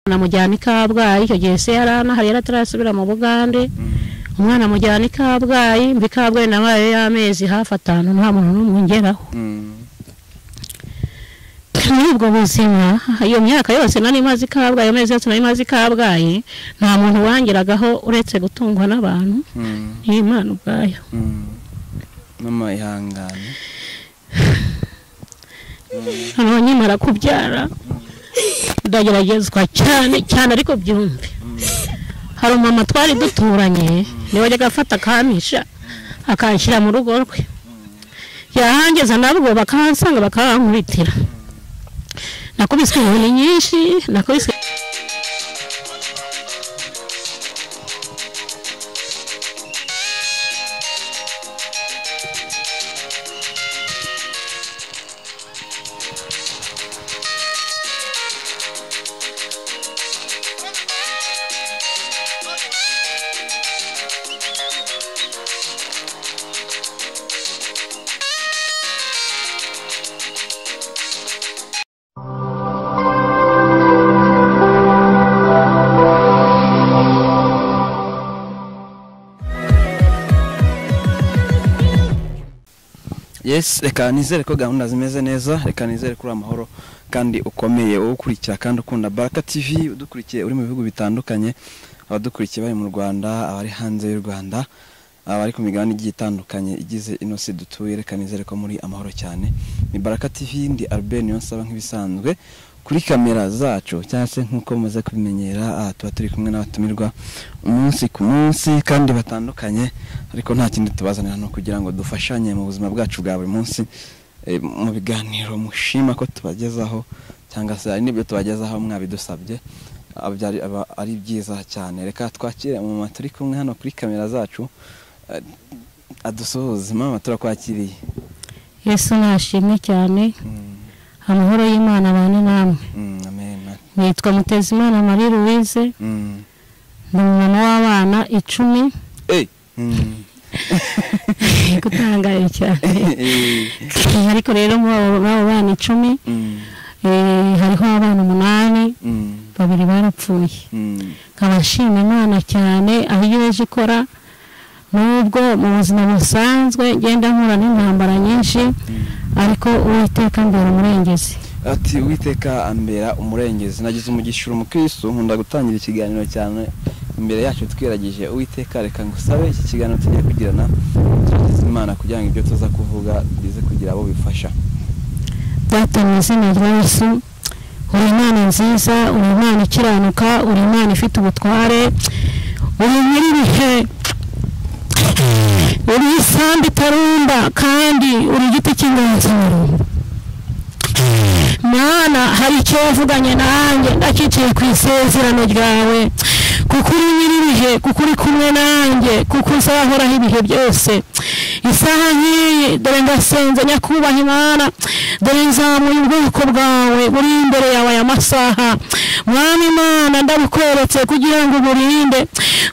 amujyana i Kabgayi icyo gihe se yari anahari yari atarasubira mu Bugande umwana amujyana i Kabgayi mbi i Kabgayi nabayeyo y'amezi hafi atanu nta muntu n'umwe ungeraho muri ubwo buzima iyo myaka yose nari maze i Kabgayi amezi yose nari maze i Kabgayi nta muntu wangeragaho uretse gutungwa n'abantu n'Imana ubwayo mama ihangane noneho nkimara kubyara ndageragezwa cyane cyane ariko byumve hari umumama twari duturanye niwe wajyaga afata akampisha akanshyira mu rugo rwe yahangeza nabwo bakahansanga bakahankubitira nakubiswe inkoni nyinshi nakubiswe yes reka nizere ko gahunda zimeze neza reka nizere ko uri amahoro kandi ukomeye wowe ukurikira kandi ukunda baraka tv udukurikiye uri mu bihugu bitandukanye abadukurikiye bari mu rwanda abari hanze y'u rwanda abari ku migabane igiye itandukanye igize ino si dutuye reka nizere ko muri amahoro cyane ni baraka tv ndi albert niyo nsaba nk'ibisanzwe kuri kamera zacu cyangwa se nk'uko mumaze kubimenyera aha tuba turi kumwe n'abatumirwa umunsi ku munsi kandi batandukanye ariko nta kindi tubazanira ni ukugira ngo dufashanye mu buzima bwacu bwa buri munsi eh, mu biganiro mushima ko tubagezaho cyangwa se hari n'ibyo tubagezaho mwabidusabye aba byari- aba ari byiza cyane reka twakire umumama turi kumwe hano kuri kamera zacu eh, adusuhuze mama turakwakiriye yesu nashimwe cyane Mm, amahoro y'imana abane namwe mm, amen nitwa mutezimana marie louise Mm. ni umumama w'abana icumi Eh, mm. gutangaye cyane Eh, ariko rero muri abo babo bana icumi mm, eh, hariho abana umunani mm, babiri barapfuye mm, nkaba nshima imana cyane aho iyo ije ikora nubwo mu buzima busanzwe ngenda mpura n'intambara nyinshi mm. ariko uwiteka mbere umurengezi ati uwiteka ambera umurengezi nagize umugisha umukristo nkunda gutangira ikiganiro cyane imbere yacu twiragije uwiteka reka ngusabe iki kiganiro tugiye kugirana turagize imana kugira ngo ibyo tuza kuvuga bize kugira abo bifasha data mu izina rya yesu uri imana nziza uri imana ikiranuka uri imana ifite ubutware uri nyiri ibihe uri isambu itarumba kandi uri igiti cy'inganzuro mana hari icyo wavuganye nanjye ndacyicaye ku isezerano ryawe kuko uri nyiri ibihe kuko uri kumwe nanjye kuko uzahoraho ibihe byose isaha nk'iyi dore ndasenze nyakubaha imana dore nzamuye ubwoko bwawe buri imbere yawe aya masaha mwami imana ndabukweretse kugira ngo uburinde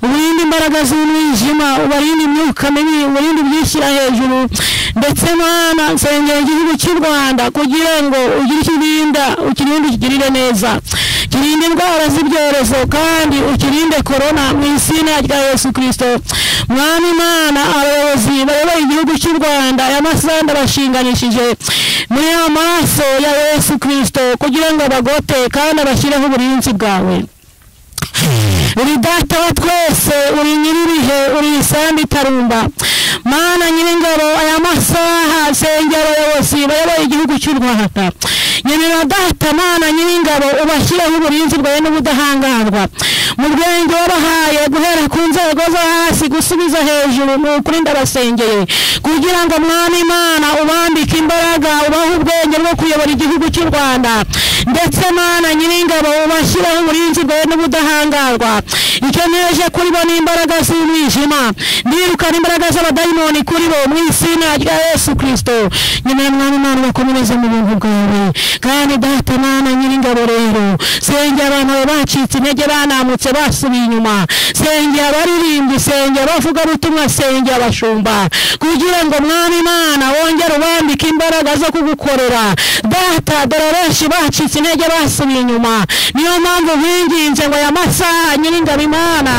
uburinde imbaraga z'umwijima ubarinde imyuka mibi uburinde ibyishyira hejuru ndetse mana nsengera igihugu cy'u rwanda kugira ngo ugire icyo urinda ukirinde ukigirire neza kirinde indwara z'ibyorezo kandi ukirinde korona mu izina rya yesu kirisito mwami imana abayobozi bayoboye igihugu cy'u rwanda aya masaha ndabashinganishije muri ya maraso ya yesu kirisito kugira ngo abagote kandi abashyireho uburinzi bwawe uri data wa twese uri nyir'ibihe uri isambu itarumba mana nyir'ingabo aya masaha sengera abayobozi bayoboye igihugu cy'u rwanda nyemerera data mana nyir'ingabo ubashyireho uburinzi bwawe n'ubudahangarwa mu rwego wabahaye guhera ku nzego zo hasi gusubiza hejuru ni ukuri ndabasengeye kugira ngo mwana imana ubambike imbaraga ubahe ubwenge bwo kuyobora igihugu cy'u rwanda ndetse mana nyir'ingabo ubashyireho uburinzi bwawe n'ubudahangarwa icyo neje kuri bo ni imbaraga z'umwijima nirukana imbaraga z'abadayimoni kuri bo mu izina rya yesu kirisito nyuma y'umwami imana bakomereze mu buntu bwawe kandi data mana nyir'ingabo rero sengera abantu bawe bacitse intege banamutse basubiye inyuma sengera abaririmbyi sengera abavugabutumwa sengera abashumba kugira ngo mwami imana wongere ubambike imbaraga zo kugukorera data dore benshi bacitse intege basubiye inyuma niyo mpamvu binginze ngo aya masaha nyir'ingabo imana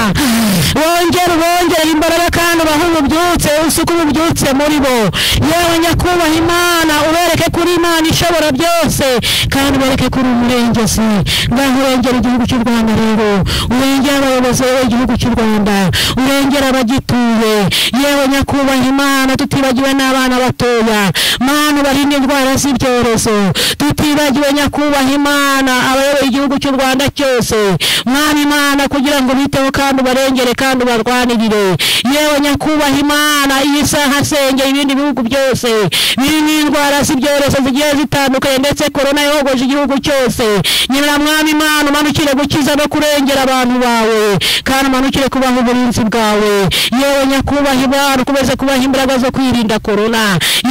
wongere ubongerere imbaraga kandi ubahe ububyutse usuke ububyutse muri bo yewe nyakubahwa imana ubereke kuri imana ishobora byose kandi ubereke kuri umurengezi ngaho urengera igihugu cy'u rwanda rero urengera abayobozi bayoboye igihugu cy'u rwanda urengera abagituye yewe nyakubahwa imana tutibagiwe n'abana batoya mana ubarinde indwara z'ibyorezo tutibagiwe nyakubahwa imana abayoboye igihugu cy'u rwanda cyose mwana imana kugira ngo biteho kandi ubarengere kandi ubarwanirire yewe nyakubahwa imana iyi saha sengera ibindi bihugu byose birimo indwara z'ibyorezo zigiye zitandukanye ndetse korona yogoje igihugu cyose nyibura mwami imana umanukire gukiza no kurengera abantu bawe kandi umanukire kubaha uburinzi bwawe yewe nyakubahwa imana ukomeze kubaha imbaraga zo kwirinda korona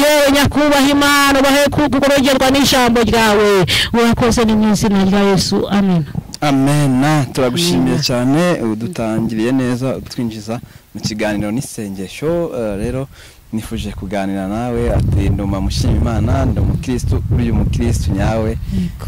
yewe nyakubahwa imana ubahe kurogerwa n'ijambo ryawe urakoze ni mu izina rya yesu amen amena turagushimiye Amena. cyane udutangiriye neza utwinjiza mu kiganiro n'isengesho eh, rero nifuje kuganira nawe ati nduma mushima imana ndi umukirisitu uri umukirisitu nyawe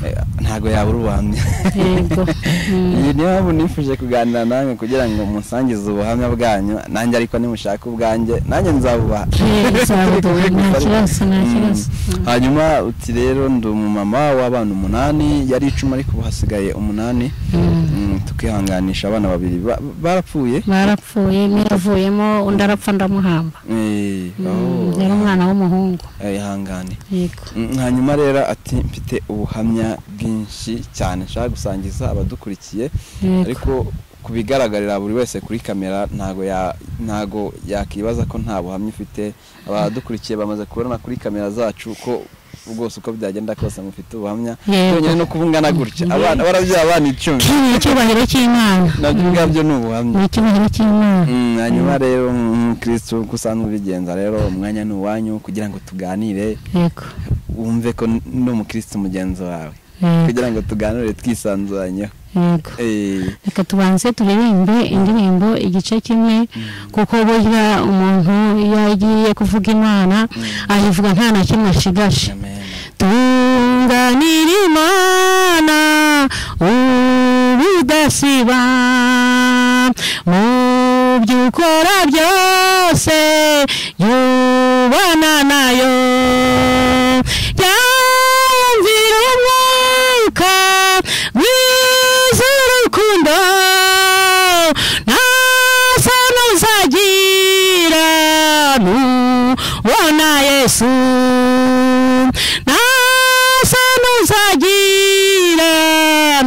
Eh, ntago yaba uri ubuhamya Yego. Mm. iyi niyo mpamvu nifuje kuganira namwe kugira ngo musangize ubuhamya bwanyu nanjye ariko nimushaka ubwanjye nanjye nzabubaha Eh, nzabuduha, nta kibazo, nta Mm. kibazo. Mm. hanyuma uti rero ndi umumama w'abana umunani yari icumi ariko ubu hasigaye umunani Mm. Mm, tukihanganisha abana babiri ba- barapfuye barapfuye imwe yavuyemo undi arapfa ndamuhamba Eh, Mm, oh, yari umwana w'umuhungu eh, ihangane yego Mm, hanyuma rero ati mfite ubuhamya bwinshi cyane nshaka gusangiza abadukurikiye yego ariko ku bigaragarira buri wese kuri kamera ntago ya- ntago yakibaza ko nta buhamya ufite abadukurikiye bamaze kubona kuri kamera zacu ko rwose uko byagenda kose mufite ubuhamya Yego. byonyine no kuvungana gutya abana barabyara abana icumi ni icyubahiro cy'imana nabyo Mm. ubwabyo ni ubuhamya ni icyubahiro cy'imana Mm, hanyuma rero umukristo uko usanzwe ubigenza rero umwanya ni uwanyu kugira ngo tuganire yego wumve ko n- ni umukristo mugenzi wawe yego, kugira ngo tuganire twisanzuranyeho yego Eh, reka tubanze turirimbe indirimbo igice kimwe kuko burya umuntu iyo agiye kuvuga imana ayivuga nta na kimwe ashigaje amen. tunganira imana ubudasiba mu byo ukora byose yubana nayo yamvira umwuka w'iz'urukundo nta sano uzagira nubona yesu nta sano uzagira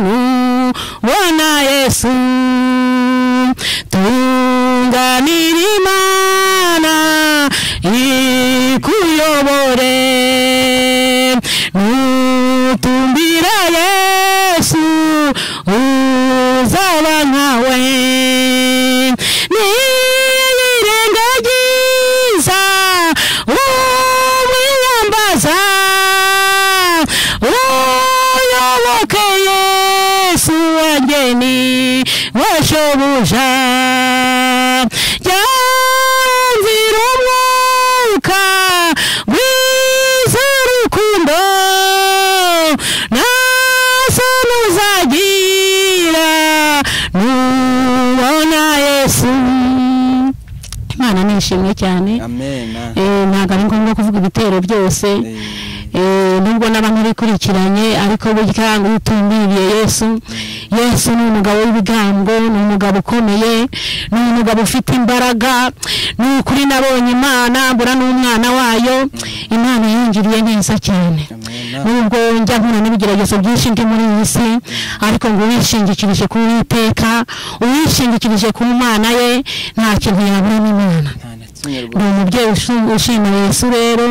nubona yesu tunganira imana ikuyobore nutumbira yesu uzaba nkawe niyirengagiza umwiyambaza uyoboke yesu wageni washobuja yanzira umwuka w'iz'urukundo ntasano uzagira nubona yesu imana nishimye cyane amen ah. Eh, ntabwo ari ngombwa kuvuga ibitero byose Eh, Eh, nubwo n'abantu bikurikiranye ariko burya ngo iyo utumviriye yesu yesu ni umugabo w'ibigango ni umugabo ukomeye ni umugabo ufite imbaraga ni ukuri nabonye imana mbura n'umwana wayo imana yangiriye neza cyane amen ah. nubwo njya nkura n'ibigeragezo byinshi ndi muri iyi si ariko ngo uwishingikirije ku uwiteka uwishingikirije ku mana ye nta kintu yabura n'imana Nta na ni kimwe rwose. umubyeyi ushi- ushima yesu rero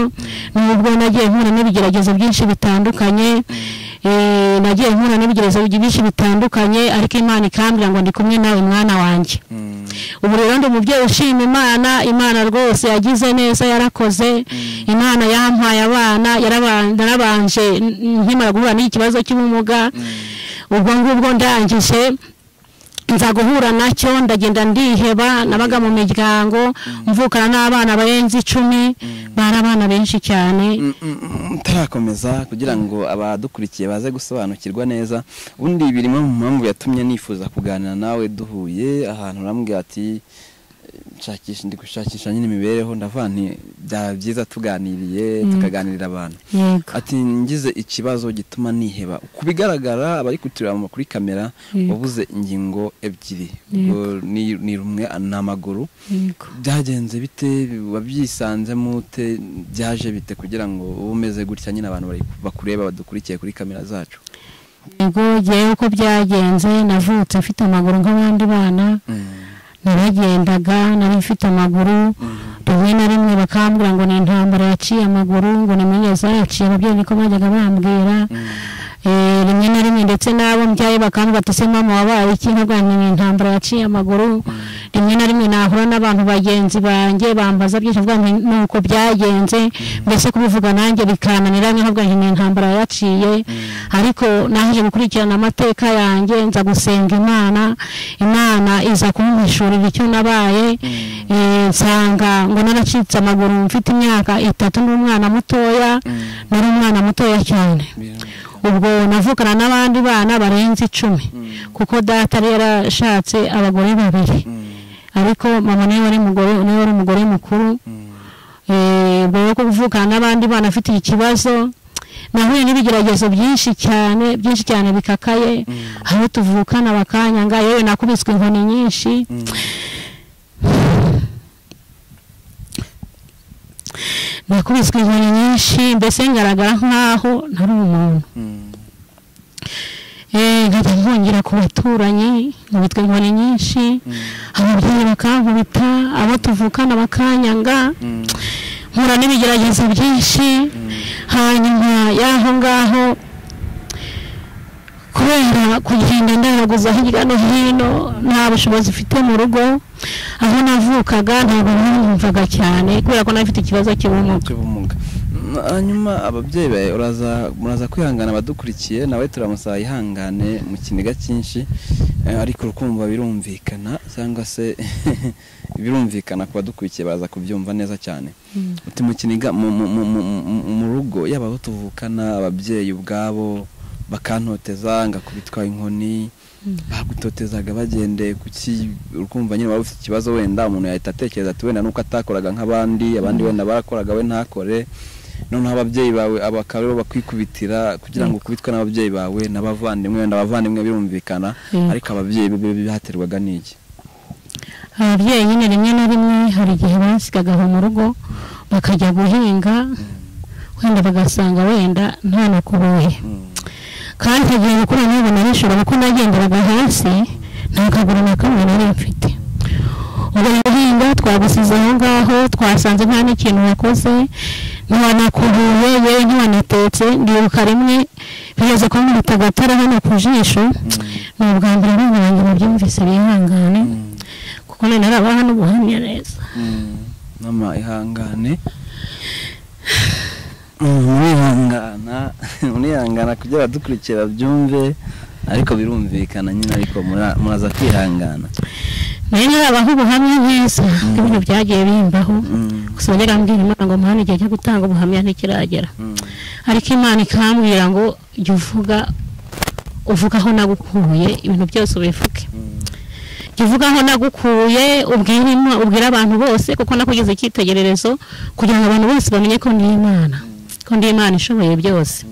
nubwo nagiye nkura n'ibigeragezo byinshi bitandukanye eh, nagiye nkura n'ibigeragezo byinshi bitandukanye ariko imana ikambwira ngo ndi kumwe nawe mwana wanjye Mm. ubu rero ndi umubyeyi ushima imana imana rwose yagize neza yarakoze imana yampaye abana yaraba- narabanje n- nkimara guhura n'iki kibazo cy'ubumuga ubwo ngubwo ndangije nza guhura nacyo ndagenda ndiheba nabaga mu miryango mvukana n'abana barenze icumi bari abana benshi cyane Mm, mm, mm, mutarakomeza kugira ngo abadukurikiye baze gusobanukirwa neza ubundi birimo mu mpamvu yatumye nifuza kuganira nawe duhuye ahantu urambwira ati "Nshakisha- ndi gushakisha nyine imibereho ndavuga nti byaba byiza tuganiriye tukaganirira abantu yego ati ngize ikibazo gituma niheba ku bigaragara abari kutureba kuri kamera Yego. wabuze ingingo ebyiri ubwo ni ni rumwe ni amaguru yego byagenze bite wabyisanzemo ute byaje bite kugira ngo ube umeze gutya nyine abantu bari- bakureba badukurikiye kuri kamera zacu yego ngewe uko byagenze navutse mfite amaguru nk'abandi bana naragendaga nari mfite amaguru rimwe na rimwe bakambwira ngo ni intambara yaciye amaguru ngo ni munyeza yaciye ababyeyi niko bajyaga bambwira Eh, rimwe na rimwe ndetse n'abo mbyaye bakambwira ati se mama wabaye iki nkabwira nti ni intambara yaciye amaguru rimwe na rimwe nahura n'abantu bagenzi banjye bambaza byinshi mvuga nti ni uko byagenze mbese kubivuga nanjye bikananira nkavuga nti ni intambara yaciye ariko naje gukurikirana amateka yanjye nza gusenga imana imana iza kumuhishurira icyo nabaye Eh, nsanga ngo naracitse amaguru mfite imyaka itatu ndi umwana mutoya nari umwana mutoya cyane ubwo navukana n'abandi bana barenze icumi kuko data yari yarashatse abagore babiri ariko mama niwe wari umugore niwe wari umugore mukuru Eh, mbere yo kuvukana n'abandi bana afite ikibazo nahuye n'ibigeragezo byinshi cyane byinshi cyane bikakaye aho tuvukana bakanyanga yewe nakubiswe inkoni nyinshi nakubiswe inkoni nyinshi mbese ngaragara nk'aho ntari umuntu Eh, nkajya nkongera ku baturanyi nkubitwa inkoni nyinshi ababyeyi bakankubita abo tuvukana bakanyanga mpura n'ibigeragezo byinshi hanyuma y'aho ngaho kubera kugenda ndaraguza hirya no hino nta bushobozi mfite mu rugo aho navukaga ntabwo nanyumvaga cyane kubera ko nafite ikibazo cy'ubumuga cy'ubumuga Mm, hanyuma ababyeyi bawe uraza muraza kwihangana abadukurikiye nawe turamusaba yihangane mu kiniga cyinshi eh, ariko urukumva birumvikana cyangwa se birumvikana ku badukurikiye baraza kubyumva neza cyane uti mu kiniga mu- mu- mu- mu- mu- mu rugo yaba abo tuvukana ababyeyi ubwabo bakantoteza ngakubitwa inkoni bagutotezaga bagendeye ku ki urukumva nyine waba ufite ikibazo wenda umuntu yahita atekereza ati wenda nuko atakoraga nk'abandi abandi wenda barakoraga we ntakore noneho ababyeyi bawe aba akaba aribo bakwikubitira kugira ngo ukubitwe n'ababyeyi bawe n'abavandimwe wenda abavandimwe birumvikana Yego. ariko ababyeyi be byaterwaga n'iki ababyeyi nyine rimwe na rimwe hari igihe bansigaga aho mu rugo bakajya guhinga wenda bagasanga wenda nta nakuboye Mm. kandi nkagiye gukura ntabwo narishora kuko nagenderaga hasi nta kaguru na kamwe nari mfite ubwo guhinga twagusize aho ngaho twasanze nta n'ikintu wakoze ntiwanakubuye yewe ntiwanatetse ndibuka rimwe bigeze ko nkubita agatara hano ku jisho ni ubwa mbere abana banjye babyumvise bihangane Mm. kuko nari narabaha n'ubuhamya neza Mm, mama ihangane Mm, murihangana murihangana kugira abadukurikira babyumve ariko birumvikana nyine ariko mura- muraza kwihangana nari narabaha ubuhamya neza ko ibintu byagiye bimbaho Mm, gusa wajyaga mbwira imana ngo mpane igihe cyo gutanga ubuhamya ntikiragera mm, ariko imana ikambwira ngo jya uvuga uvuga aho nagukuye ibintu byose ubivuge mm, jya uvuga aho nagukuye ubwire Ima- ubwire abantu bose kuko nakugize icyitegererezo kugira ngo abantu bose bamenye ko ndi imana ko ndi imana ishoboye byose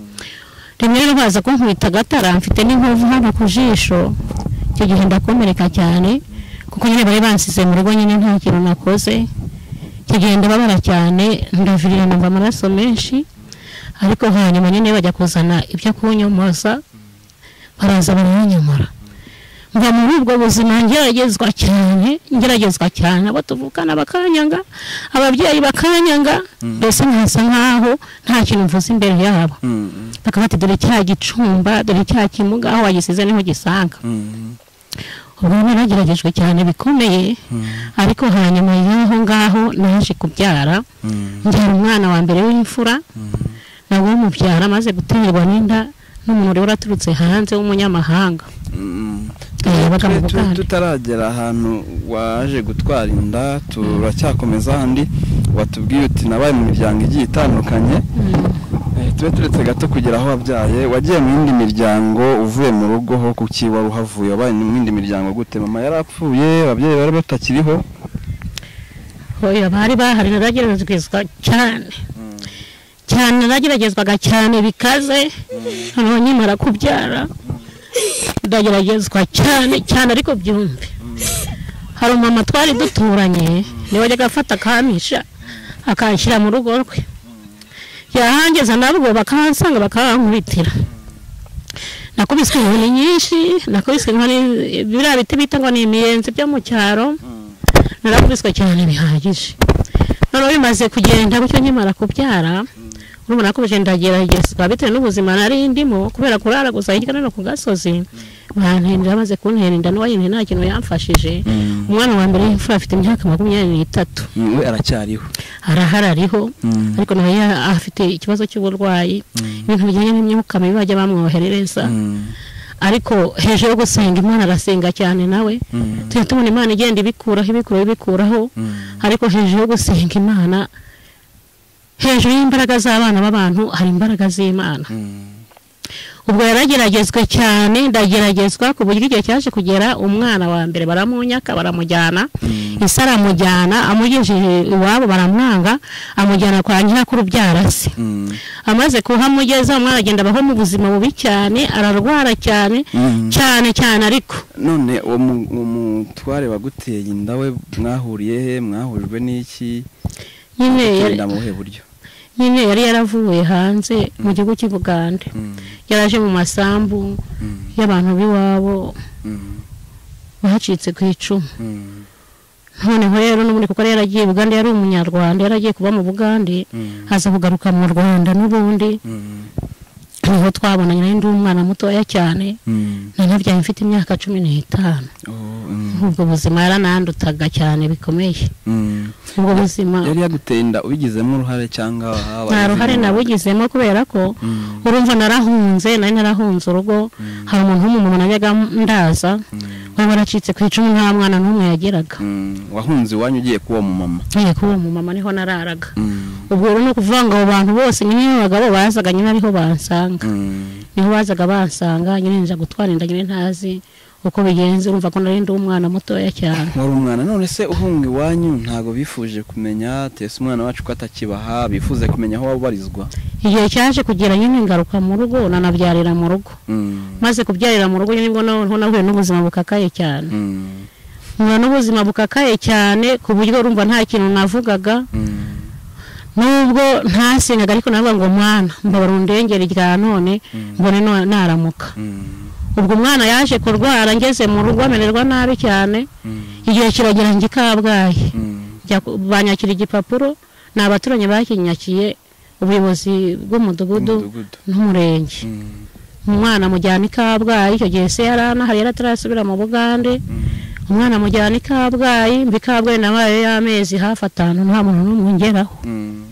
rimwe rero baza kunkubita agatara mfite n'inkovu hano ku jisho icyo gihe ndakomereka cyane kuko nyine bari bansize mu rugo nyine nta kintu nakoze kigenda babara cyane ndavirira numva amaraso menshi ariko hanyuma nyine bajya kuzana ibyo kunyomoza baraza baranyomora mva mu ubwo buzima ngeragezwa cyane ngeragezwa cyane abo tuvukana bakanyanga ababyeyi bakanyanga mbese nkasa nkaho nta kintu mvuze imbere yabo Mm, bakaba bati dore cya gicumba dore cya kimuga aho wagisize niho gisanga mm, ubwo rero nageragejwe cyane bikomeye mm, ariko hanyuma y'aho ngaho naje kubyara mm, ngira umwana wa mbere w'imfura mm. nawe mubyara amaze guterwa n'inda n'umuntu wari waturutse hanze w'umunyamahanga Mm. Eh, baga mu Tu- tu- Bugande. tutaragera ahantu waje gutwara inda turacyakomeza handi watubwiye uti nabaye mu miryango igiye itandukanye Eh, tube turetse gato kugera aho wabyaye wagiye mu yindi miryango uvuye mu rugo ho kuki wari uhavuye wabaye mu yindi miryango gute mama yarapfuye ababyeyi bari batakiriho oya bari bahari narageragezwa cyane Mm, cyane narageragezwaga cyane bikaze noneho nkimara kubyara ndageragezwa cyane cyane ariko byumve hari umumama twari duturanye niwe wajyaga afata akampisha akanshyira mu rugo rwe yahangeza nabwo bakahansanga bakahankubitira nakubiswe inkoni nyinshi nakubiswe inkoni biriya biti bita ngo ni imiyenzi byo mu cyaro mm, narakubiswe cyane bihagije noneho bimaze kugenda gutyo nkimara kubyara urumva nakomeje ndageragezwa bitewe n'ubuzima nari ndimo kubera kurara gusa hirya no hino ku gasozi banterera maze kuntera inda n'uwayinteye nta kintu yamfashije Mm. umwana wa mbere w'imfura afite imyaka makumyabiri n'itatu mm, we aracyariho arahara ariho Mm. ariko nawe ya- afite ikibazo cy'uburwayi Mm. ibintu bijyanye n'imyuka mibi bajya bamwoherereza Mm, ariko hejuru yo gusenga imana arasenga cyane nawe mm, tujya tubona imana igenda ibikuraho ibikuraho ibikuraho mm, ariko hejuru yo gusenga imana hejuru y'imbaraga z'abana b'abantu hari imbaraga z'imana mm, ubwo yarageragezwe cyane ndageragezwa ku buryo igihe cyaje kugera umwana wa mbere baramunyaka baramujyana Mm. ise aramujyana amugejeje iwabo baramwanga amujyana kwa nyirakuru byarase mm. amaze kuhamugeza umwana agenda abaho mu buzima bubi cyane ararwara cyane Mm. cyane cyane ariko none uwo mu- uwo mutware waguteye inda we mwahuriye he mwahurijwe n'iki nyine yari- gutera mu buhe buryo nyine yari yaravuye hanze mu gihugu cy'i bugande Mm, yaraje mu masambu mm, y'abantu b'iwabo mm, bacitse ku icumu mm, noneho rero n'ubundi kuko yari yaragiye i bugande yari umunyarwanda yaragiye kuba mu bugande mm, aza kugaruka mu rwanda n'ubundi mm, niho twabonanye nari ndi umwana mutoya cyane mm. nanabyaye mfite imyaka cumi n'itanu Oh, mm, ubwo buzima yaranandutaga cyane bikomeye mm. ubwo buzima yari yaguteye inda ubigizemo uruhare cyangwa habaye nta ruhare izindi ngaruka? nabugizemo kubera ko Mm, urumva narahunze nari narahunze urugo Mm. hari umuntu w'umumama najyaga ndaza mm, wari waracitse ku icumu nta mwana n'umwe yageraga mm. wahunze iwanyu ugiye kuba mu mama ngiye kuba uwo mumama niho nararaga ubwo rero ni ukuvuga ngo abo bantu bose nyine abagabo bazaga nyine ariho bansanga niho bazaga bansanga nyine nja gutwara inda nyine ntazi uko bigenze urumva ko nari ndi umwana mutoya cyane wari umwana none se uhunga iwanyu ntabwo bifuje kumenya tese umwana wacu ko atakibaha bifuze kumenya aho wabarizwa igihe cyaje kugera nyine ngaruka mu rugo nanabyarira mu rugo Mm, maze kubyarira mu rugo nyine nibwo noneho nahuye n'ubuzima bukakaye cyane mm, nkura n'ubuzima bukakaye cyane ku buryo urumva nta kintu navugaga mm. nubwo ntasengaga ariko navuga ngo mwana mbabara undengere rya none mbone no- naramuka Mm, ubwo umwana yaje kurwara ngeze mu rugo amererwa nabi cyane mm, igihe kiragera njye i kabgayi mm, Njya ku- banyakira igipapuro ni abaturanyi bakinyakiye ubuyobozi bw'umudugudu umudugudu. n'umurenge Mm, umwana amujyana i kabgayi icyo gihe se yari anahari yari atarasubira mu bugande mm, umwana amujyana i kabgayi mbi kabgayi nabaye y'amezi hafi atanu nta muntu n'umwe ungeraho mm,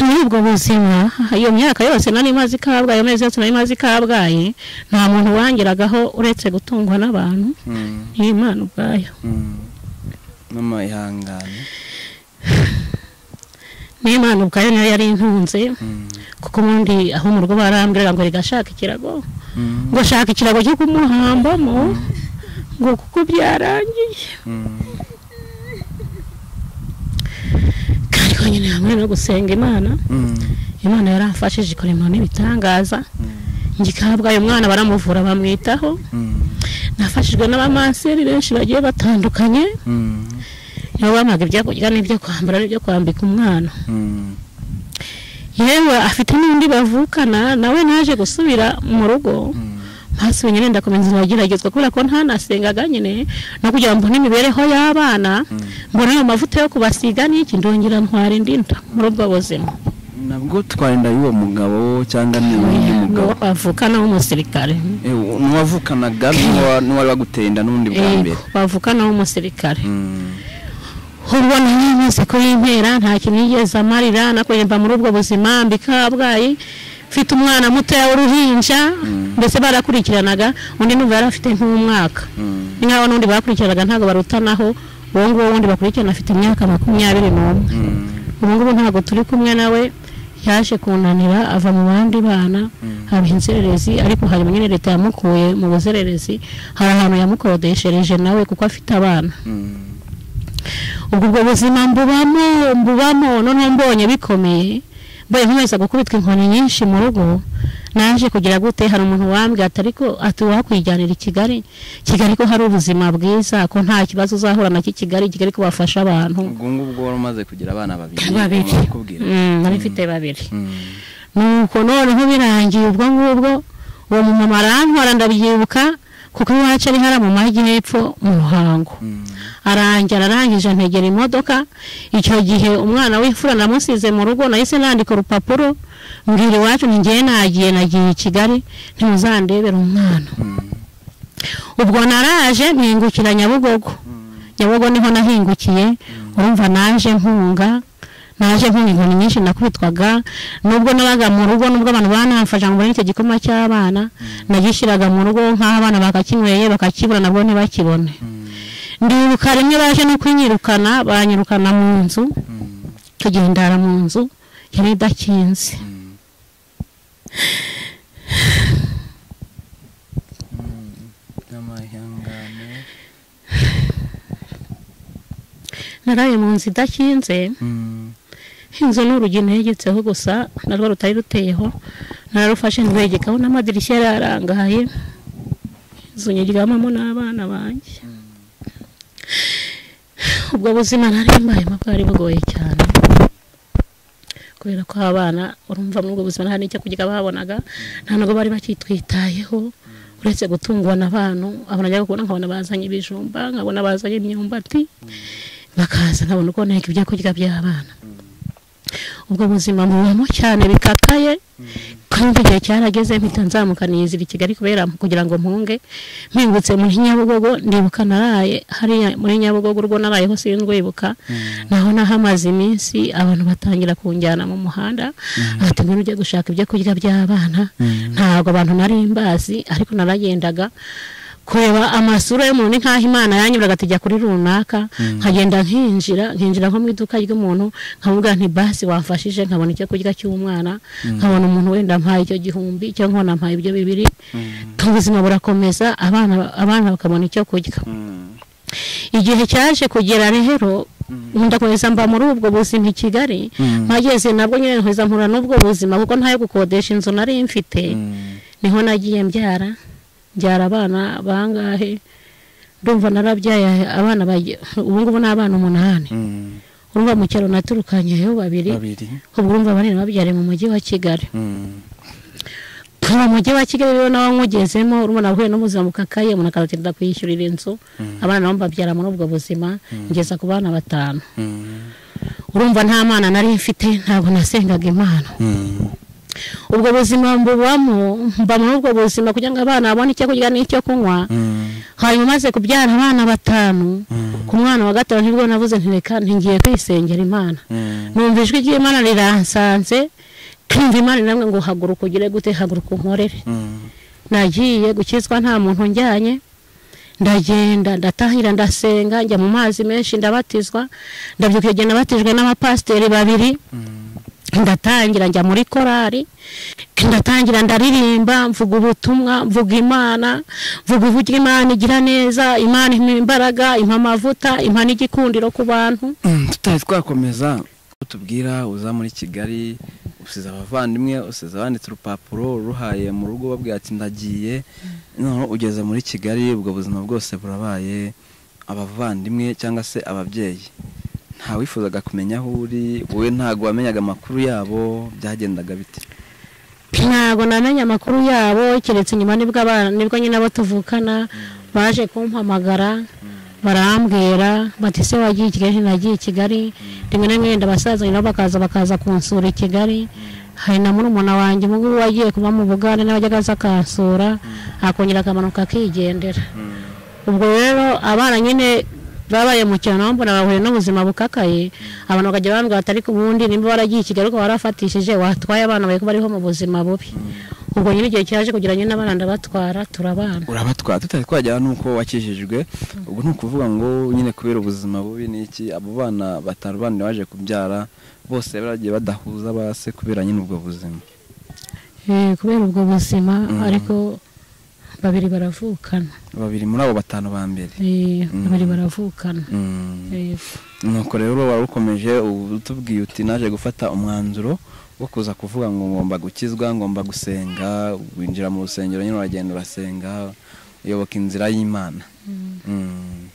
muri ubwo buzima iyo myaka yose nari maze i kabgayi amezi yose nari maze i kabgayi nta muntu wangeragaho uretse gutungwa n'abantu mm, n'imana ubwayo mm. mama ihangane n'imana ubwayo niyo yari intunze Mm, kuko ubundi aho mu rugo barambwiraga ngo rigashaka ikirago mm, ngo shaka ikirago cyo kumuhambamo ngo kuko byarangiye mm, kandi ko nyine hamwe no gusenga imana mm, imana yaramfashije ikora imirimo n'ibitangaza mm, njye kabwaye umwana baramuvura bamwitaho mm, nafashijwe n'abamanseri benshi bagiye batandukanye mm, nibo bampaga ibyo kurya n'ibyo kwambara n'ibyo kwambika umwana mm. yewe afite n'undi bavukana nawe naje gusubira mu rugo ntasibe nyine ndakomeza ndageragezwa kubera ko ntanasengaga nyine no kugira ngo mbone imibereho y'abana mbone ayo mavuta yo kubasiga n'iki ndongera ntwara indi nda muri ubwo buzima nabwo twarinda y'uwo mugabo cyangwa ni undi mugabo uwo bavukana w'umusirikare Eh, n'uwavukanaga n'uwa- n'uwari waguteye inda n'ubundi bwa mbere bavukana w'umusirikare Mm. ubona nyine ko y'impera nta kintu yigeze amarira nakorerwa muri ubwo buzima mbi kabgayi mfite umwana mutoya w'uruhinja mbese barakurikiranaga undi numva yari afite nk'umwaka Mm. ni nk'aho n'undi bakurikiranaga ntabwo barutanaho uwo nguwo wundi bakurikirana afite imyaka makumyabiri n'umwe Mm. ubu ngubu ntabwo turi kumwe nawe yaje kunanira ava mu bandi bana haba inzererezi ariko hanyuma nyine leta yamukuye mu buzererezi hari ahantu yamukodeshereje nawe kuko afite abana Mm. ubwo ubwo buzima mbubamo mbubamo noneho mbonye bikomeye mbonye nkomeza gukubitwa inkoni nyinshi mu rugo naje kugira gute hari umuntu wambwira ati ariko ati wakwijyanira i Kigali Kigali ko hari ubuzima bwiza ko nta kibazo uzahura nacyo i Kigali Kigali ko bafasha abantu ubwo ngubwo wari umaze kugira abana babiri babiri bakubwira Mm, nari mfite babiri Mm. nuko noneho birangiye ubwo ngubwo uwo mumama arantwara ndabyibuka kuko iwacu ari hara mu majyepfo mu ruhango Mm. arangira arangije antegera imodoka icyo gihe umwana w'imfura namusize mu rugo nahise nandika urupapuro mbwira iwacu nti ngewe nagiye nagiye i kigali ntimuzandebera umwana Mm. ubwo naraje mpingukira nyabugogo nyabugogo niho nahingukiye urumva naje mpunga naje mpunga inkoni nyinshi nakubitwaga nubwo nabaga mu rugo nubwo abantu banamfasha ngo mbone icyo gikoma cy'abana nagishyiraga mu rugo nk'aho abana bakakinyweye bakakibura nabwo ntibakibone ndibuka rimwe baje no kunyirukana banyirukana mu nzu Mm. tugendara mu nzu yari idakinze Mm. Mm. Amahangane. naraye mu nzu idakinze Mm. inzu n'urugi ntegetseho gusa narwo rutari ruteyeho nararufashe nrwegekaho n'amadirishya yari arangaye inzu nyiryamamo n'abana banjye ubwo buzima nari mbayemo bwari bugoye cyane kubera ko abana urumva muri ubwo buzima nta n'icyo kurya babonaga nta nubwo bari bakitwitayeho uretse gutungwa n'abantu abantu njya kubona nkabona bazanye ibijumba nkabona bazanye imyumbati bakaza nkabona uko nteka ibyo kurya by'abana ubwo buzima mubamo cyane bikakaye kandi igihe cyarageze mpita nzamukaniyizira i Kigali kubera kugira ngo mpunge mpingutse muri Nyabugogo ndibuka naraye hariya muri Nyabugogo urwo narayeho sindwibuka naho nahamaze iminsi abantu batangira kunjyana mu muhanda ati ngwino ujye gushaka ibyo kurya by'abana ntabwo abantu nari mbazi ariko naragendaga kureba amasura y'umuntu ni nk'aho imana yanyuraga ati jya kuri runaka nkagenda nkinjira nkinjira nko mu iduka ry'umuntu nkamubwira nti basi wamfashije nkabona icyo kurya cy'umwana nkabona umuntu wenda mpaye icyo gihumbi cyangwa nkabona mpaye ibyo bibiri ubuzima burakomeza abana abana bakabona icyo kurya Mm. igihe cyaje kugera rero ndakomeza mba muri ubwo buzima i Kigali Mm. mpageze nabwo nyine nkomeza mpura n'ubwo buzima kuko ntayo gukodesha inzu nari mfite Mm. niho nagiye mbyara mbyara abana bangahe ndumva narabyaye abana bagiye ubu ngubu ni abana umunani Mm. urumva mu cyaro naturukanyeyo babiri babiri ubwo urumva bane nababyariye mu mujyi wa kigali Mm. mu mujyi wa kigali rero nawe nkugezemo urumva nahuye n'ubuzima bukakaye umuntu akazatinda kwishyurira inzu abana nabo mbabyara muri ubwo buzima ngeza ku bana batanu Mm. urumva nta mana nari mfite ntabwo nasengaga imana Mm. ubwo buzima mbubamo mba muri ubwo buzima kugira ngo abana babone icyo kurya n'icyo kunywa Mm. hanyuma maze kubyara abana batanu Mm. ku mwana wa gatanu nibwo navuze nti reka ntingiye kwisengera imana Mm. numva ijwi ry'imana riransanze kumva imana namwe ngo haguruka ugire gute haguruka unkorere Mm. nagiye gukizwa nta muntu njyanye ndagenda ndatahira ndasenga njya mu mazi menshi ndabatizwa ndabyuka igihe nabatijwe n'abapasiteri babiri Mm. ndatangira njya muri korari ndatangira ndaririmba mvuga ubutumwa mvuga imana mvuga uburyo imana igira neza imana impa imbaraga impa amavuta impa n'igikundiro ku bantu Mm, tutari twakomeza tubwira uza muri kigali usize abavandimwe usize abanditse urupapuro ruhaye mu rugo babwira ati ndagiye noneho ugeze muri kigali ubwo buzima bwose burabaye abavandimwe cyangwa se ababyeyi nta wifuzaga kumenya aho uri wowe ntabwo wamenyaga amakuru yabo byagendaga bite ntabwo namenye amakuru yabo keretse nyuma nibwo abana nibwo nyine abo tuvukana baje kumpamagara barambwira bati se wagiye i kigali ntinagiye i kigali rimwe na rimwe ndabasazanye nabo bakaza bakaza kunsura i kigali hari na murumuna wanjye umugubu wagiye kuba mu bugande nawe ajya aza akansura akongera akamanuka akigendera ubwo rero abana nyine babaye mu kinyarwanda bahuye n'ubuzima bukakaye abantu bakajya bambwira ati ariko ubundi nimba waragiye i Kigali ko warafatishije watwaye abana bari bariho mu buzima bubi ubwo nyine igihe cyaje kugira nyine abana ndabatwara turabana urabatwara tutari twagera n'uko wakijijwe ubwo ni ukuvuga ngo nyine kubera ubuzima bubi ni iki abo bana batanu bandi baje kubyara bose baragiye badahuza base kubera nyine ubwo buzima Eh, kubera ubwo buzima ariko babiri baravukana babiri muri abo batanu ba mbere Eh, babiri baravukana Mm. Yego. nuko rero wari ukomeje ubu utubwiye uti naje gufata umwanzuro wo kuza kuvuga ngo ngomba gukizwa ngomba gusenga winjira mu rusengero nyine uragenda urasenga uyoboka inzira y'imana Mm.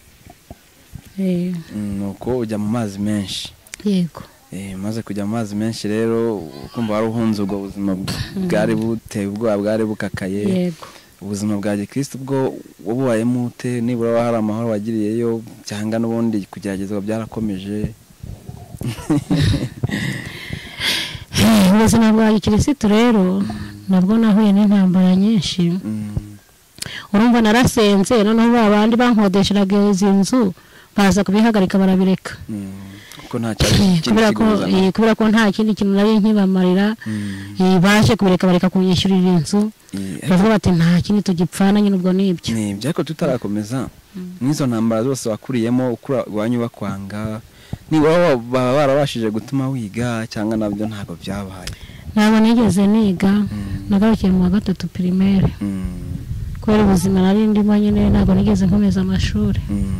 Eh, Mm, nuko ujya mu mazi menshi yego Eh, umaze kujya mu mazi menshi rero ukumva wari uhunze ubwo buzima bw- bwari buteye ubwoba bwari bukakaye yego ubuzima bwa gikristo ubwo wabubayemo ute nibura waba hari amahoro wagiriyeyo cyangwa n'ubundi kugeragezwa byarakomeje Eh, ubuzima bwa gikirisitu rero nabwo nahuye n'intambara nyinshi Mm, urumva narasenze noneho ba bandi bankodesheraga izi nzu baza kubihagarika barabireka mm, kuko nta Eh, kintu kubera ko eh, kikuzana kubera ko nta kindi kintu nari nkibamarira Mm, eh, baje kubireka bareka kunyishyurira inzu eh, ariko bavuga bati nta kindi tugipfana nyine ubwo ni ibyo ni ibyo ariko tutarakomeza n'izo ntambara zose wakuriyemo ukura iwanyu bakwanga nibura wa- baba barabashije gutuma wiga cyangwa nabyo ntabwo byabaye ntabwo nigeze niga Mm. nagarukiye mu wa gatatu pirimeri Mm, kubera ubuzima nari ndimo nyine ntabwo nigeze nkomeza amashuri mm.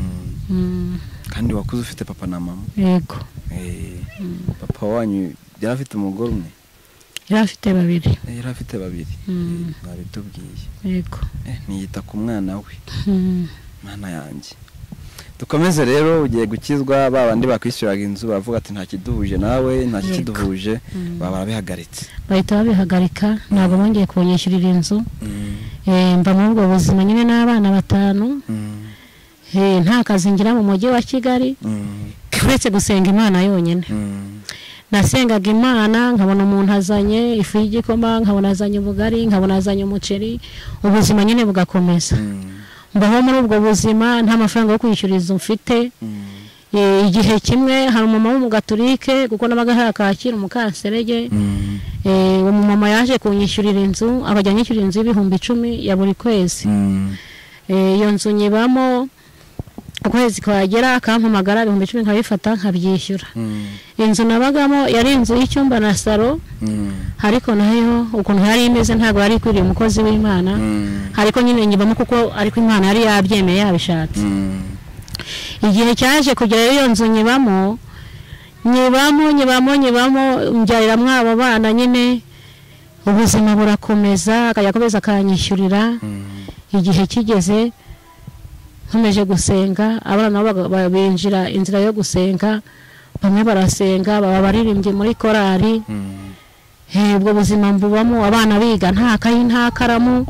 Mm, kandi wakuze ufite papa na mama yego Eh, papa wanyu yari afite umugore umwe yari afite babiri Eh, yari afite babiri Mm. Eh, wabitubwiye yego Eh, ntiyita ku mwana we Mm, mana yanjye dukomeze rero ugiye gukizwa ba bandi bakwishyuraga inzu baravuga ati nta kiduhuje nawe nta Yego. kiduhuje Mm. baba barabihagaritse bahita babihagarika ntabwo bongeye kunyishyurira inzu Mm, Eh, mba muri ubwo buzima nyine n'abana batanu mm, Eh, nta kazi ngira mu mujyi wa kigali mm, uretse gusenga imana yonyine mm, nasengaga imana nkabona umuntu azanye ifu y'igikoma nkabona azanye ubugari nkabona azanye umuceri ubuzima nyine bugakomeza mm, mbaho muri ubwo buzima nta mafaranga yo kwishyura izo mfite mm, Eh, igihe kimwe hari umumama w'umugaturike kuko nabaga hari akakira umukanserege mm, Eh, uwo mumama yaje kunyishyurira inzu akajya anyishyurira inzu y'ibihumbi icumi ya buri kwezi mm. Eh, iyo nzu nyibamo ukwezi kwagera akampamagara ibihumbi icumi nkabifata nkabyishyura Mm, inzu nabagamo yari inzu y'icyumba na salo mm, ariko nayo ukuntu yari imeze ntabwo yari ikwiriye umukozi w'imana mm, ariko nyine nyibamo kuko ariko imana yari yabyemeye yabishatse mm, igihe cyaje kugera iyo nzu nyibamo nyibamo nyibamo nyibamo mbyariramo abo bana nyine ubuzima burakomeza akajya akomeza akanyishyurira mm. igihe kigeze nkomeje gusenga abana nabo baga- ba- binjira inzira yo gusenga bamwe barasenga baba baririmbye muri korari Mm, Eh, ubwo buzima mbubamo abana biga nta kayi nta karamu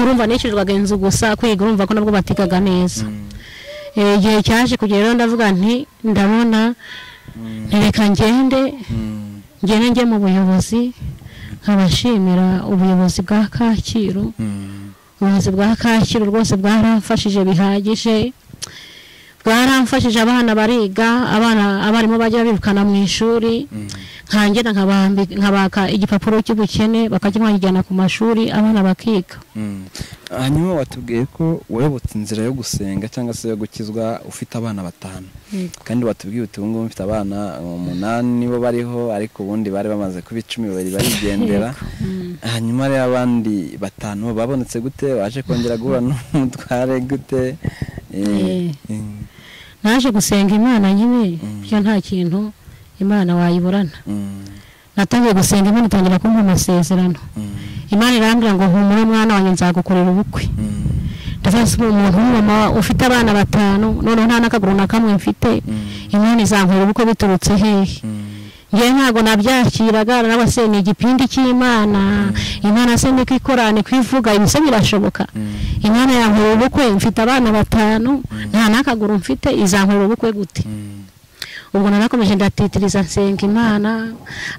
urumva nishyurirwaga inzu gusa kwiga urumva ko nabwo batigaga neza mm, Eh, igihe cyaje kugera rero ndavuga nti ndabona mm, nti reka ngende mm, ngende njye mu buyobozi nkabashimira ubuyobozi bwa kacyiru mm, ubuyobozi bwa kacyiru rwose bwaramfashije bihagije bwaramfashije abana bariga abana abarimu bajya birukana mu ishuri mm. nkangena nkabambi- nkabaka igipapuro cy'ubukene bakajya bakijyana ku mashuri abana bakiga Mm. hanyuma watubwiye ko wayobotse inzira yo gusenga cyangwa se yo gukizwa ufite abana batanu kandi watubwiye uti ubu ngubu mfite abana umunani nibo bariho ariko ubundi bari bamaze kuba icumi babiri barigendera hanyuma rero abandi batanu babonetse gute waje kongera guhura n'umutware gute Eh, mm, naje gusenga imana nyine Mm. byo nta kintu imana wayiburana mm, natangiye gusenga imana itangira kumpa amasezerano mm, imana irambwira ngo humura mwana wanjye nzagukorera ubukwe mm, ndazase umuntu w'umumama ufite abana batanu noneho nta n'akaguru na kamwe mfite mm, imana izankora ubukwe biturutse hehe mm, njyewe ntabwo nabyakiraga nawe se ni igipindi cy'imana imana se niko ikora niko ivuga ibi se birashoboka imana yankura ubukwe mfite abana batanu nta n'akaguru mfite izankura ubukwe gute ubwo narakomeje ndatitiriza nsenga imana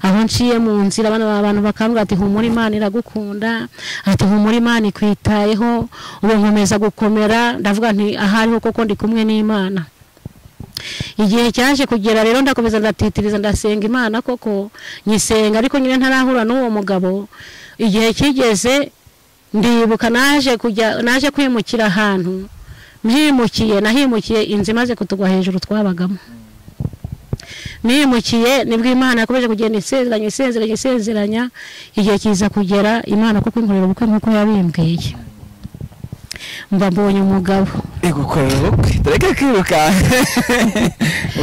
aho nciye mu nzira abana abantu bakambwira ati humura imana iragukunda ati humura imana ikwitayeho ubu nkomeza gukomera ndavuga nti ahariho koko ndi kumwe n'imana igihe cyaje kugera rero ndakomeza ndatitiriza ndasenga imana koko nyisenga ariko nyine ntarahura n'uwo mugabo igihe kigeze ndibuka naje kujya naje kwimukira ahantu myimukiye nahimukiye inzu imaze kutugwa hejuru twabagamo nimukiye nibwo imana yakomeje kugenda isezeranya isezeranya isezeranya igihe kiza kugera imana kuko inkorera ubukwe nk'uko yabimbwiye mba mbonye umugabo igukorera ubukwe tureke kwirukanka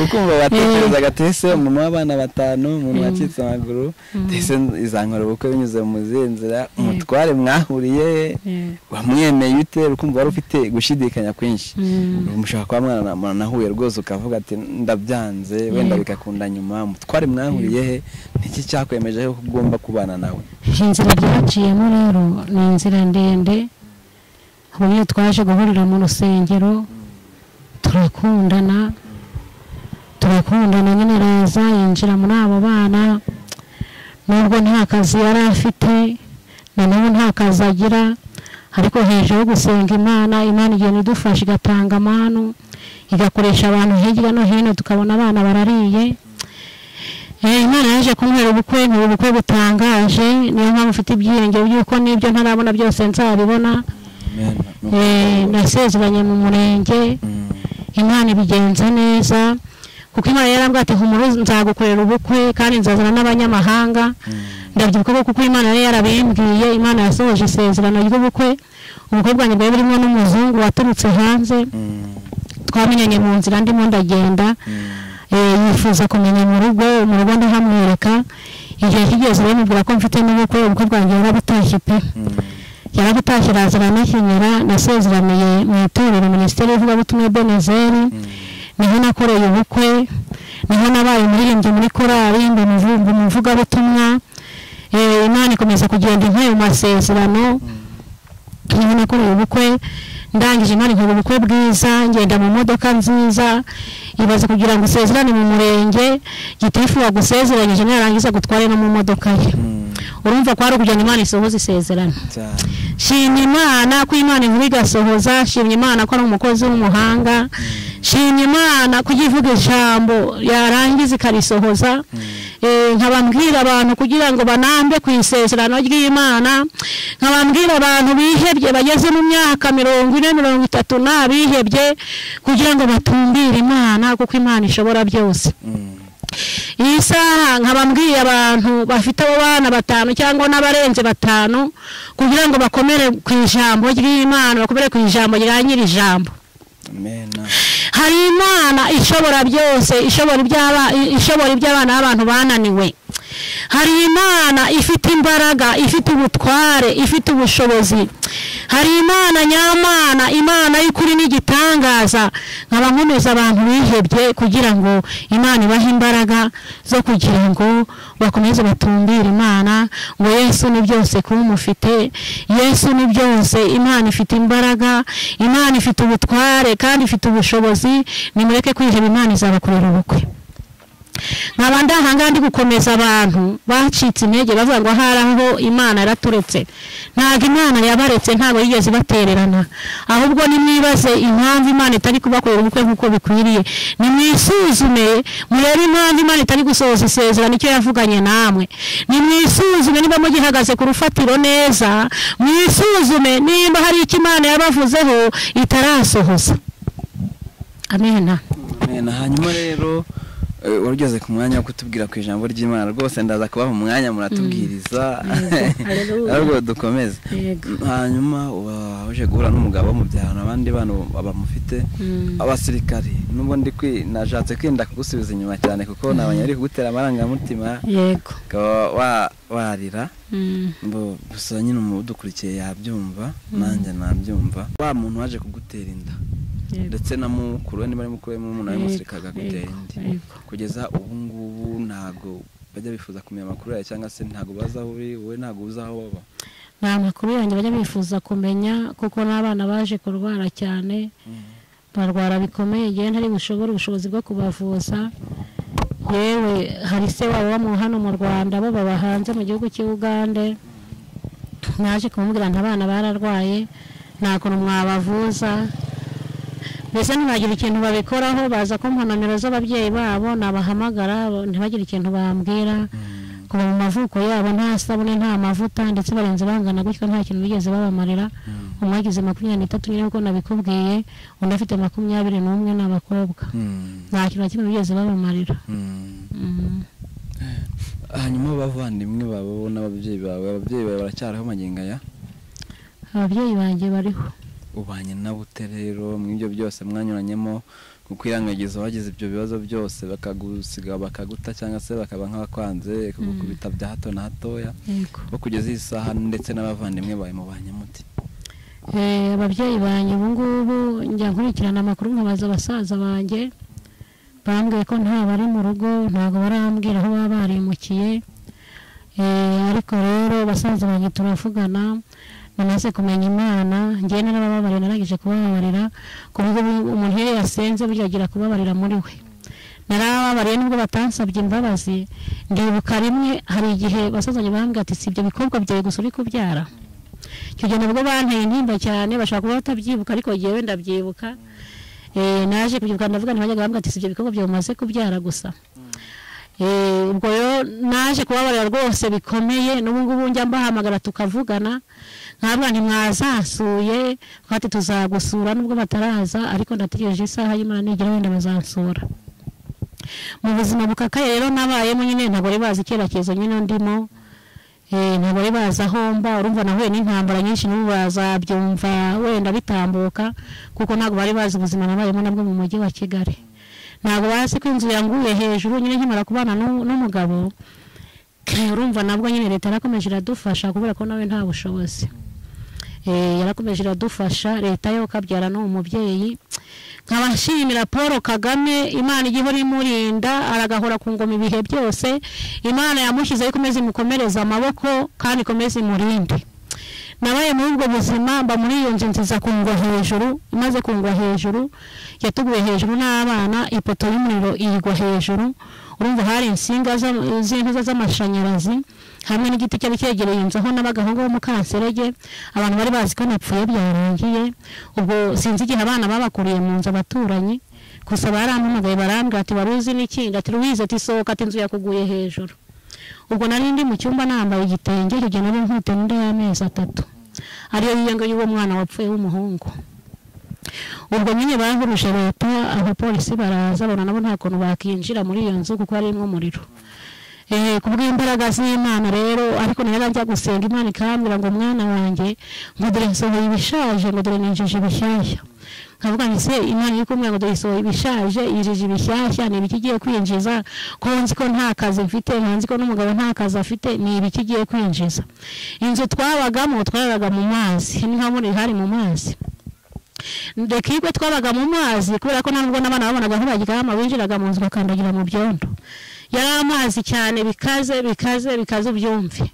ukumva batekereza gatese umuntu w'abana batanu umuntu wacitse amaguru tese izankora ubukwe binyuze mu zihe nzira umutware mwahuriye wamwemeye ute ukumva wari ufite gushidikanya kwinshi umushaka kuba mwana nahuye rwose ukavuga ati ndabyanze wenda bigakunda nyuma umutware mwahuriye he niki cyakwemeje ko ugomba kubana nawe inzira byaciyemo rero ni inzira ndende ubu iyo twaje guhurira mu rusengero turakundana turakundana nyine araza yinjira muri abo bana nubwo nta kazi yari afite na n'ubu nta kazi agira ariko hejuru yo gusenga imana imana igenda idufasha igatanga amanu igakoresha abantu hirya no hino tukabona abana barariye imana yaje kumbwira ubukwe ni ubukwe butangaje niyo mpamvu mfite ibyiyongero by'uko n'ibyo ntarabona byose nzabibona nasezeranye mu murenge imana ibigenza neza kuko imana yarambwira ati humura nzagukorera ubukwe kandi nzazana n'abanyamahanga ndabyibuka kuko imana yari yarabimbwiye imana yasohoje isezerano ry'ubukwe ubukwe bwanjye bwari burimo n'umuzungu waturutse hanze twamenyanye mu nzira ndimo ndagenda yifuza kumenya mu rugo mu rugo ndahamwereka igihe kigeze bamubwira ko mfite n'ubukwe ubukwe bwanjye burabutashye pe yarabutashye arazana n'ikenyera nasezeraniye mu itorero minisiteri y'ivugabutumwa benezeri niho nakoreye ubukwe niho nabaye umuririmbyi muri korali mba umuvugabutumwa imana ikomeza kugenda inka mu masezerano niho nakoreye ubukwe ndangije imana inkora ubukwe bwiza ngenda mu modoka nziza ibaze kugira ngo usezerane mu murenge gitifu wagusezeranyije narangiza gutwara no mu modoka ye urumva ko hari ukujyana imana isohoza isezerano shimye imana ko imana inkuru igasohoza shimye imana ko ari umukozi w'umuhanga shimye imana ko ijya ivuga ijambo yarangiza ikarisohoza nkabambwira abantu kugira ngo banambe ku isezerano ry'imana nkabambwira abantu bihebye bageze mu myaka mirongo ine mirongo itatu n'abihebye kugira ngo batumbire imana kuko imana ishobora byose iyi saha nkabambwiye abantu bafite abo bana batanu cyangwa n'abarenze batanu kugira ngo bakomere ku ijambo ry'imana bakomere ku ijambo rya nyiri ijambo hari imana ishobora byose ishobora iby'abana b'abantu bananiwe hari imana ifite imbaraga ifite ubutware ifite ubushobozi hari imana nyamana imana y'ukuri n'igitangaza nkaba nkomeza abantu bihebye kugira ngo imana ibahe imbaraga zo kugira ngo bakomeze batumbire imana ngo yesu ni byose kuba umufite yesu ni byose imana ifite imbaraga imana ifite ubutware kandi ifite ubushobozi nimureke kwiheba imana izabakorera ubukwe nkaba ndahanga ndi gukomeza abantu bacitse intege bavuga ngo ahari aho imana yaraturetse ntabwo imana yabaretse ntabwo yigeze ibatererana ahubwo nimwibaze impamvu imana itari kubakorera ubukwe nk'uko bikwiriye nimwisuzume murebe impamvu imana itari gusohoza isezerano icyo yavuganye namwe nimwisuzume niba mugihagaze ku rufatiro neza mwisuzume nimba hari icyo imana yabavuzeho itarasohoza amena hanyuma rero wari ugeze ku mwanya wo kutubwira ku ijambo ry'imana rwose ndaza kubaha umwanya muratubwiriza ariko dukomeze hanyuma waje guhura n'umugabo mubyarana abandi bana bamufite abasirikari n'ubu nashatse kwenda kugusubiza inyuma cyane kuko ntabonye ari kugutera amarangamutima ukaba warira gusa nyine udukurikiye yabyumva nanjye nabyumva wa muntu waje kugutera inda ndetse na mukuru we niba ari mukuru we murumuna we musirikare agagutera indi kugeza ubu ngubu ntabwo bajya bifuza kumenya amakuru yawe cyangwa se ntabwo bazi aho uri wowe ntabwo uzi aho baba ni amakuru yanjye bajya bifuza kumenya kuko n'abana baje kurwara cyane barwara bikomeye igihe ntari bushobore ubushobozi bwo kubavuza yewe hari se wabo bo mu- hano mu rwanda bo baba hanze mu gihugu cy'i ugande naje kumubwira nti abana bararwaye nta kuntu mwabavuza mbese ntibagire ikintu babikoraho baza kumpa nomero z'ababyeyi babo nabahamagara bo- ntibagire ikintu bambwira kuva mu mavuko yabo nta sabune nta mavuta ndetse barenze bangana gutyo nta kintu bigeze babamarira umwe agize makumyabiri n'itatu nyine kuko nabikubwiye undi afite makumyabiri n'umwe ni abakobwa nta kintu na kimwe bigeze babamarira Mm. hanyuma abavandimwe babo n'ababyeyi bawe ababyeyi bawe baracyariho magingo aya ababyeyi banjye bariho ubanye nabo ute rero mw'ibyo byose mwanyuranyemo kuko irangagiza wagize ibyo bibazo byose bakagusiga bakaguta cyangwa se bakaba nk'abakwanze kugukubita bya hato na hatoya yego bo kugeza iyi saha ndetse n'abavandimwe bawe mubanye muti Eh, ababyeyi banjye ubu ngubu njya nkurikirana amakuru nkabaza abasaza banjye bambwiye ko nta bari mu rugo ntabwo barambwira aho baba barimukiye Eh, ariko rero basaza banjye turavugana namaze kumenya imana njyewe narababarira narangije kubababarira ku buryo ubu umuntu iyo yasenze burya agira kubabarira muri we narababariye nubwo batansabye imbabazi ndibuka rimwe hari igihe basaza banjye bambwira ati si ibyo bikobwa byawe gusa uri kubyara icyo gihe nabwo banteye intimba cyane bashobora kuba batabyibuka ariko jyewe ndabyibuka Eh, naje kubyibuka ndavuga ntibajyaga bambwira ati si ibyo bikorwa byawe umaze kubyara gusa Eh, ubwo rero naje kubabarira rwose bikomeye n'ubu ngubu njya mbahamagara tukavugana nkabwa ntimwazansuye twati tuzagusura nubwo bataraza ariko ndategereje isaha y'imana nigera wenda bazansura mu buzima bukakaye rero nabayemo nyine ntabwo bari bazi icyerekezo nyine ndimo Eh, ntabwo bari bazi aho mba urumva nahuye n'intambara nyinshi n'ubu bazabyumva wenda bitambuka kuko ntabwo bari bazi ubuzima nabayemo nabwo mu mujyi wa kigali ntabwo bazi ko inzu yanguye hejuru nyine nkimara kubana n'u- n'umugabo urumva nabwo nyine leta yarakomeje iradufasha kubera ko nawe nta bushobozi Eh, yarakomeje iradufasha leta yo kabyara n'uwo mubyeyi nkaba nshimira paul kagame imana ijya ihora imurinda aragahora ku ngoma ibihe byose imana yamushyizeho ikomeze imukomereze amaboko kandi ikomeze imurinde nabaye muri ubwo buzima mba muri iyo nzu nziza kungwa hejuru imaze kungwa hejuru yatuguye hejuru n'abana ipoto y'umuriro iyigwa hejuru urumva hari insinga za- z'intuza z'amashanyarazi hamwe n'igiti cyari cyegereye inzu aho nabaga aho ngaho mu kanserege abantu bari bazi ko napfuye byarangiye ubwo sinzi igihe abana babakuriye mu nzu abaturanyi gusa barampamagaye barambwira ati wari uzi n'ikindi ati ruwize ati sohoka ati inzu yakuguye hejuru ubwo nari ndi mu cyumba nambaye igitenge hirya nari nkute n'inda y'amezi atatu ariyo yiyanga y'uwo mwana wapfuye w'umuhungu ubwo nyine bahuruje leta abapolisi baraza bona nabo nta kuntu bakinjira muri iyo nzu kuko harimo umuriro Eh, ku bw'imbaraga z'imana rero ariko nayo njya gusenga imana ikambwira ngo mwana wanjye ngo dore nsohoye ibishaje ngo dore ninjije ibishyashya nkavuga nti se imana iri kumwe ngo dore isohoye ibishaje yinjije ibishyashya ni ibiki igiye kwinjiza ko nzi ko nta kazi mfite ntanzi ko n'umugabo nta kazi afite ni ibiki igiye kwinjiza inzu twabagamo twararaga mu mazi ni nka muri hari mu mazi reka iyo twabaga mu mazi kubera ko nta nubwo n'abana babonaga ntibagiramo binjiraga mu nzu bakandagira mu byondo yari amazi cyane bikaze bikaze bikaze ubyumve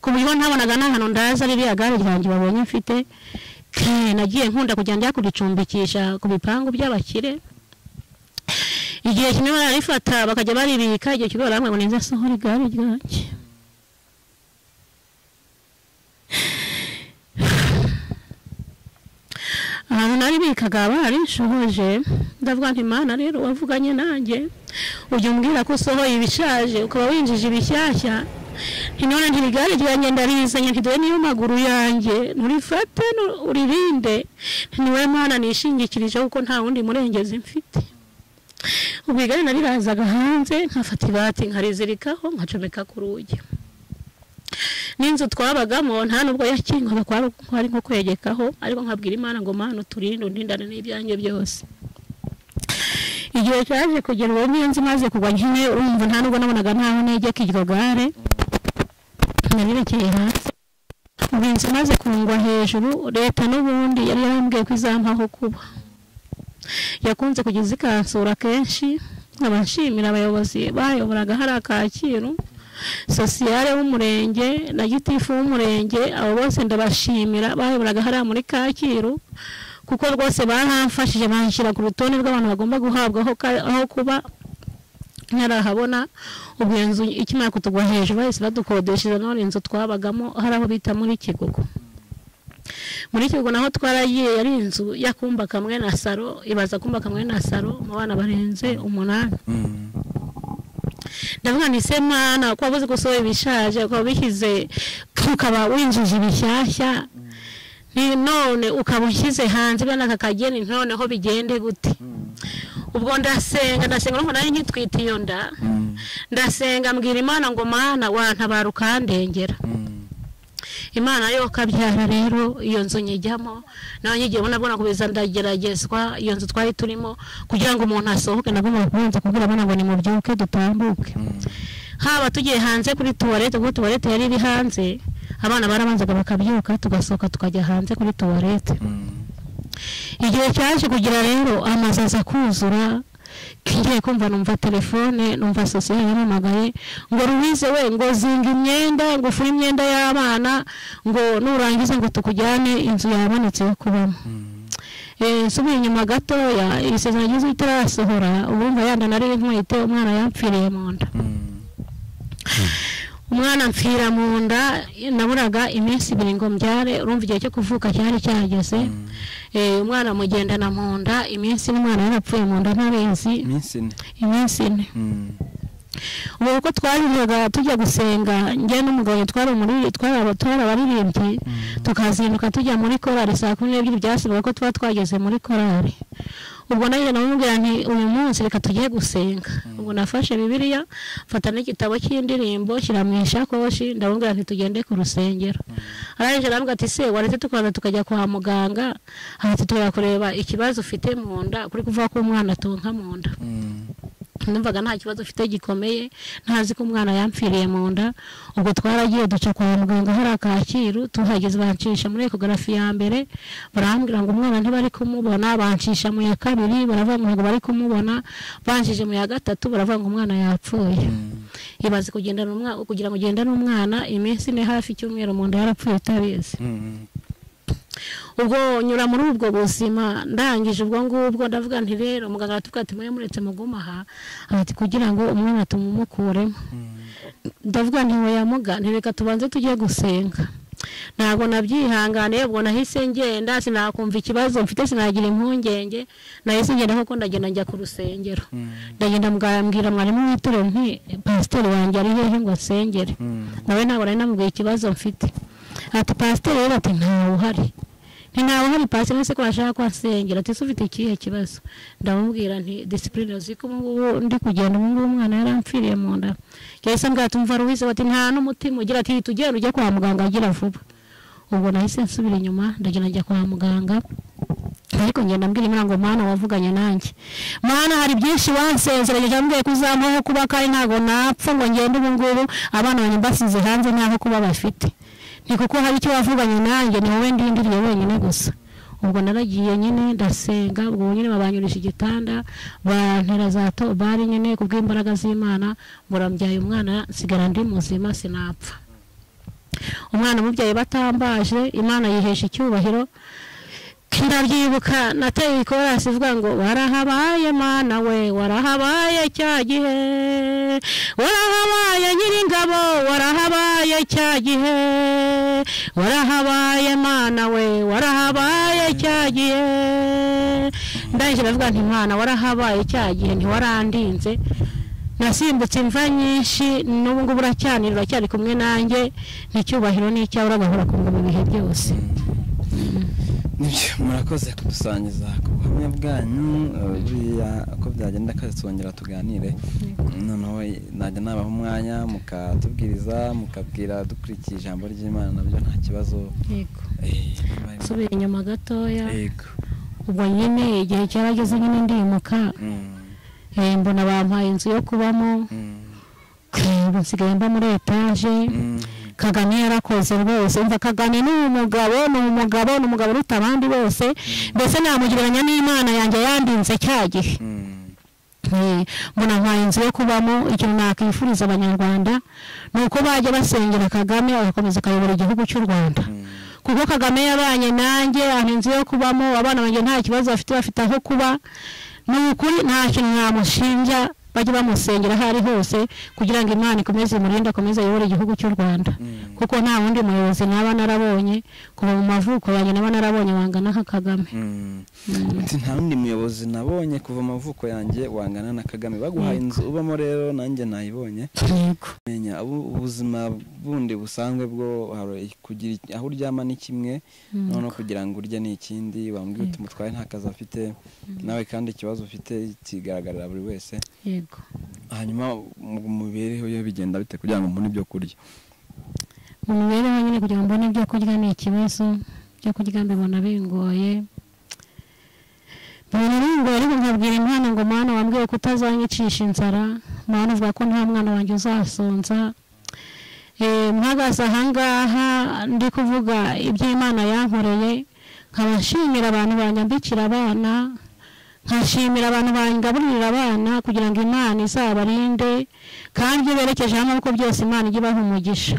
ku buryo ntabonaga n'ahantu ndaza ririya gare ryanjye babonye mfite Ke, nagiye nkunda kujya njya kuricumbikisha ku bipangu by'abakire igihe kimwe bararifata bakajya baribika igihe kimwe barambwira ngo ninze nsohore igare ryanjye ahantu naribikaga bararishohoje ndavuga nti mana rero wavuganye nanjye ujya umbwira ko usohoye ibishaje ukaba winjije ibishyashya ntinone ntirigare ryanjye ndarizanye ntidore niyo maguru yanjye nturifate nu- uririnde ntiwe mana nishingikirijeho kuko nta wundi murengezi mfite ubwo igare narirazaga hanze nkafata ibati nkarizirikaho nkacomeka ku rugi n'inzu twabagamo nta nubwo yakingwaga kwari kwari nko kwegekaho ariko nkabwira imana ngo mana uturinde undindane n'ibyanjye byose igihe cyaje kugera uwo niyo nzu imaze kugwa nyine urumva nta nubwo nabonaga ntaho negeka iryo gare narirekeye hasi ubu inzu imaze kungwa hejuru leta n'ubundi yari yarambwiye ko izampaho kuba yakunze kugeza ikansura kenshi nkaba nshimira abayobozi bayoboraga hariya kacyiru sosiyale w'umurenge na gitifu w'umurenge abo bose ndabashimira bayoboraga hariya muri kacyiru kuko rwose baramfashije banshyira ku rutonde rw'abantu bagomba guhabwaho ka- aho kuba ntarahabona ubu iyo nzu ikimara kutugwa hejuru bahise badukodeshereza none inzu twabagamo hari aho bita muri kigugu muri kigo naho twaragiye yari inzu y'akumba kamwe na saro ibaza kumba kamwe na saro mu bana barenze umunani ndavuga nti se mwana kuba buzi gusohora ibishaje ukaba bishyize ukaba winjije ibishyashya ni none ukaba ushyize hanze bene aka kageni noneho bigende gute ubwo ndasenga ndasenga urumva nari nkitwite iyo nda ndasenga mbwira imana ngo mana wantabara ukandengera imana yo kabyara rero iyo nzu nyijyamo nawe nyigiye ubona abona kubeza ndageragezwa iyo nzu twari turimo kugira ngo umuntu asohoke nagomba kubanza kubwira abana ngo nimubyuke dutambuke haba tugiye hanze kuri tuwarete kuko tuwarete yari iri hanze abana barabanzaga bakabyuka tugasohoka tukajya hanze kuri tuwarete igihe cyaje kugira rero amazu aza kuzura ngiye kumva numva telefone numva sosiyete yampamagaye ngo rubize we ngo zinga imyenda ngo ufure imyenda y'abana ngo nurangiza ngo tukujyane inzu yabonetse yo kubamo Eh, nsubiye inyuma gatoya isezerano ryiza itarasohora urumva yanda nari inkwete umwana yampfiriye mu nda umwana mpfira mu nda naburaga iminsi ibiri ngo mbyare urumva igihe cyo kuvuka cyari cyageze Eh, umwana mugendana mu nda iminsi ine umwana yarapfuye mu nda ntabizi iminsi ine iminsi ine Mm. ubu kuko twabivugaga tujya gusenga njye n'umugabo twari umuriri twari aba- twari abaririmbyi tukazinduka tujya muri korari saa kumi n'ebyiri byasibaga ko tuba twageze muri korari ubwo nanjye namubwira nti uyu munsi reka tujye gusenga ubwo nafashe bibiliya mfata n'igitabo cy'indirimbo shyira mu ishakoshi ndamubwira nti tugende ku rusengero arangije arambwira ati se waretse tukaza tukajya kwa muganga hanyuma tukajya kureba ikibazo ufite mu nda kuri kuvuga ko umwana atonka mu nda Mm. numvaga nta kibazo ufite gikomeye ntazi ko umwana yampfiriye mu nda ubwo twaragiye duca kwa muganga hari akacyiru tuhageze bancisha muri ekogarafi ya mbere barambwira ngo umwana ntibari kumubona bancisha mu ya kabiri baravuga ngo ntabwo bari kumubona bancishe mu ya gatatu baravuga ngo umwana yapfuye ibaze kugendana umwana kugira ngo ugendane umwana iminsi ine hafi icyumweru mu nda yarapfuye utabizi Mm. ubwo nyura muri ubwo buzima ndangije ubwo ngubwo ndavuga nti rero muganga aratubwira ati mwe muretse muguma aha ati kugira ngo umwana tumumukuremo ndavuga nti weya muga ntireka tubanze tujye gusenga ntabwo nabyihanganiye ubwo nahise ngenda sinakumva ikibazo mfite sinagira impungenge nahise ngenda kuko ndagenda njya ku rusengero ndagenda mbwira mwarimu w'itorero nti pasiteri wanjye ari hehe ngo asengere Mm. nawe ntabwo nari namubwiye ikibazo mfite ati pasiteri rero ati ntawe uhari nti ntawe uhari pasiteri wese ko ashaka ko asengera ati ese ufite ikihe kibazo ndamubwira nti disipurine uzi ko ubungubu ndi kugenda ubungubu umwana yarampfiriye mu nda yahise mbwira ati mva ruwize ati nta n'umutima ugira ati hita ugenda ujye kwa muganga agira vuba ubwo nahise nsubira inyuma ndagenda njya kwa muganga ariko ngenda mbwira imana ngo mana wavuganye nanjye mana hari byinshi wansezeranye cyambwiye ko uzamuha kuba kandi ntabwo napfa ngo ngende ubu ngubu abana banjye mbasize hanze ntaho kuba bafite ni kuko hari icyo wavuganye nanjye ni wowe ndindiriye wenyine gusa ubwo naragiye nyine ndasenga ubwo nyine babanyurisha igitanda bantera za tobari nyine kubw'imbaraga z'imana murambyaye umwana nsigara ndi muzima sinapfa umwana umubyeyi batambaje imana yihesha icyubahiro ndabyibuka nateye ikorasi ivuga ngo warahabaye mana we warahabaye cya gihe warahabaye nyiringabo warahabaye cya gihe warahabaye mana we warahabaye cya gihe ndangije ndavuga nti mwana warahabaye cya gihe ntiwarandinze nasimbutse imva nyinshi n'ubu ngubu uracyanira uracyari kumwe nanjye n'icyubahiro n'icyawe uragahora ku ngoma ibihe byose Nibyo, murakoze kudusangiza ku buhamya bwanyu eh, buriya uko byagenda kazi twongera tuganire noneho najya nabaha umwanya mukatubwiriza mukabwira dukurikiye ijambo ry'imana nabyo nta kibazo yego eh, bibaye- nsubira inyuma gatoya yego ubwo nyine igihe cyarageze nyine ndimuka Mm, eh, mbona bampaye inzu yo kubamo mm, ubu nsigaye mba muri etaje mm, kagame yarakoze rwose umva kagame ni umugabo ni umugabo ni umugabo uruta abandi bose mbese namugereranya n'imana yanjye yandinze cya gihe mm, nk'iyi mbona nkaye inzu yo kubamo ikintu nakwifuriza abanyarwanda ni uko bajya basengera kagame agakomeza akayobora igihugu cy'u rwanda kuko kagame yabanye nanjye aha inzu yo kubamo abana banjye nta kibazo bafite bafite aho kuba ni ukuri nta kintu ntamushinja bajye bamusengera aho ari hose kugira ngo imana ikomeze imurinde akomeze ayobore igihugu cy'u rwanda Mm. kuko nta wundi muyobozi naba narabonye kuva mu mavuko yanjye naba narabonye wangana nka kagame Mm. Mm. Ati, nta wundi muyobozi nabonye kuva amavuko yanjye wangana na kagame baguhaye inzu ubamo rero nanjye nayibonye yego menya ubu- ubuzima bundi busanzwe bwo hari kugira iki- aho uryama ni kimwe Mm. noneho kugira ngo urye ni ikindi wambwira uti mutwaye nta kazi afite nawe kandi ikibazo ufite kigaragarira buri wese yego hanyuma mu mibereho ye bigenda bite kugira ngo mbone ibyo kurya mu mibereho nyine kugira ngo mbone ibyo kurya ni ikibazo ibyo kurya mbibona bingoye mbibona bingoye ariko nkabwira umwana ngo mwana wambwiye ko utazanyicisha inzara mwana uvuga ko nta mwana wanjye uzasonza Eh, mpagaze ahangaha ndi kuvuga iby'imana yankoreye nkaba nshimira abantu banyambikira abana nkashimira abantu bangaburira abana kugira ngo imana izabarinde kandi ibyo berekeje hamwe kuko byose imana ijya ibaha umugisha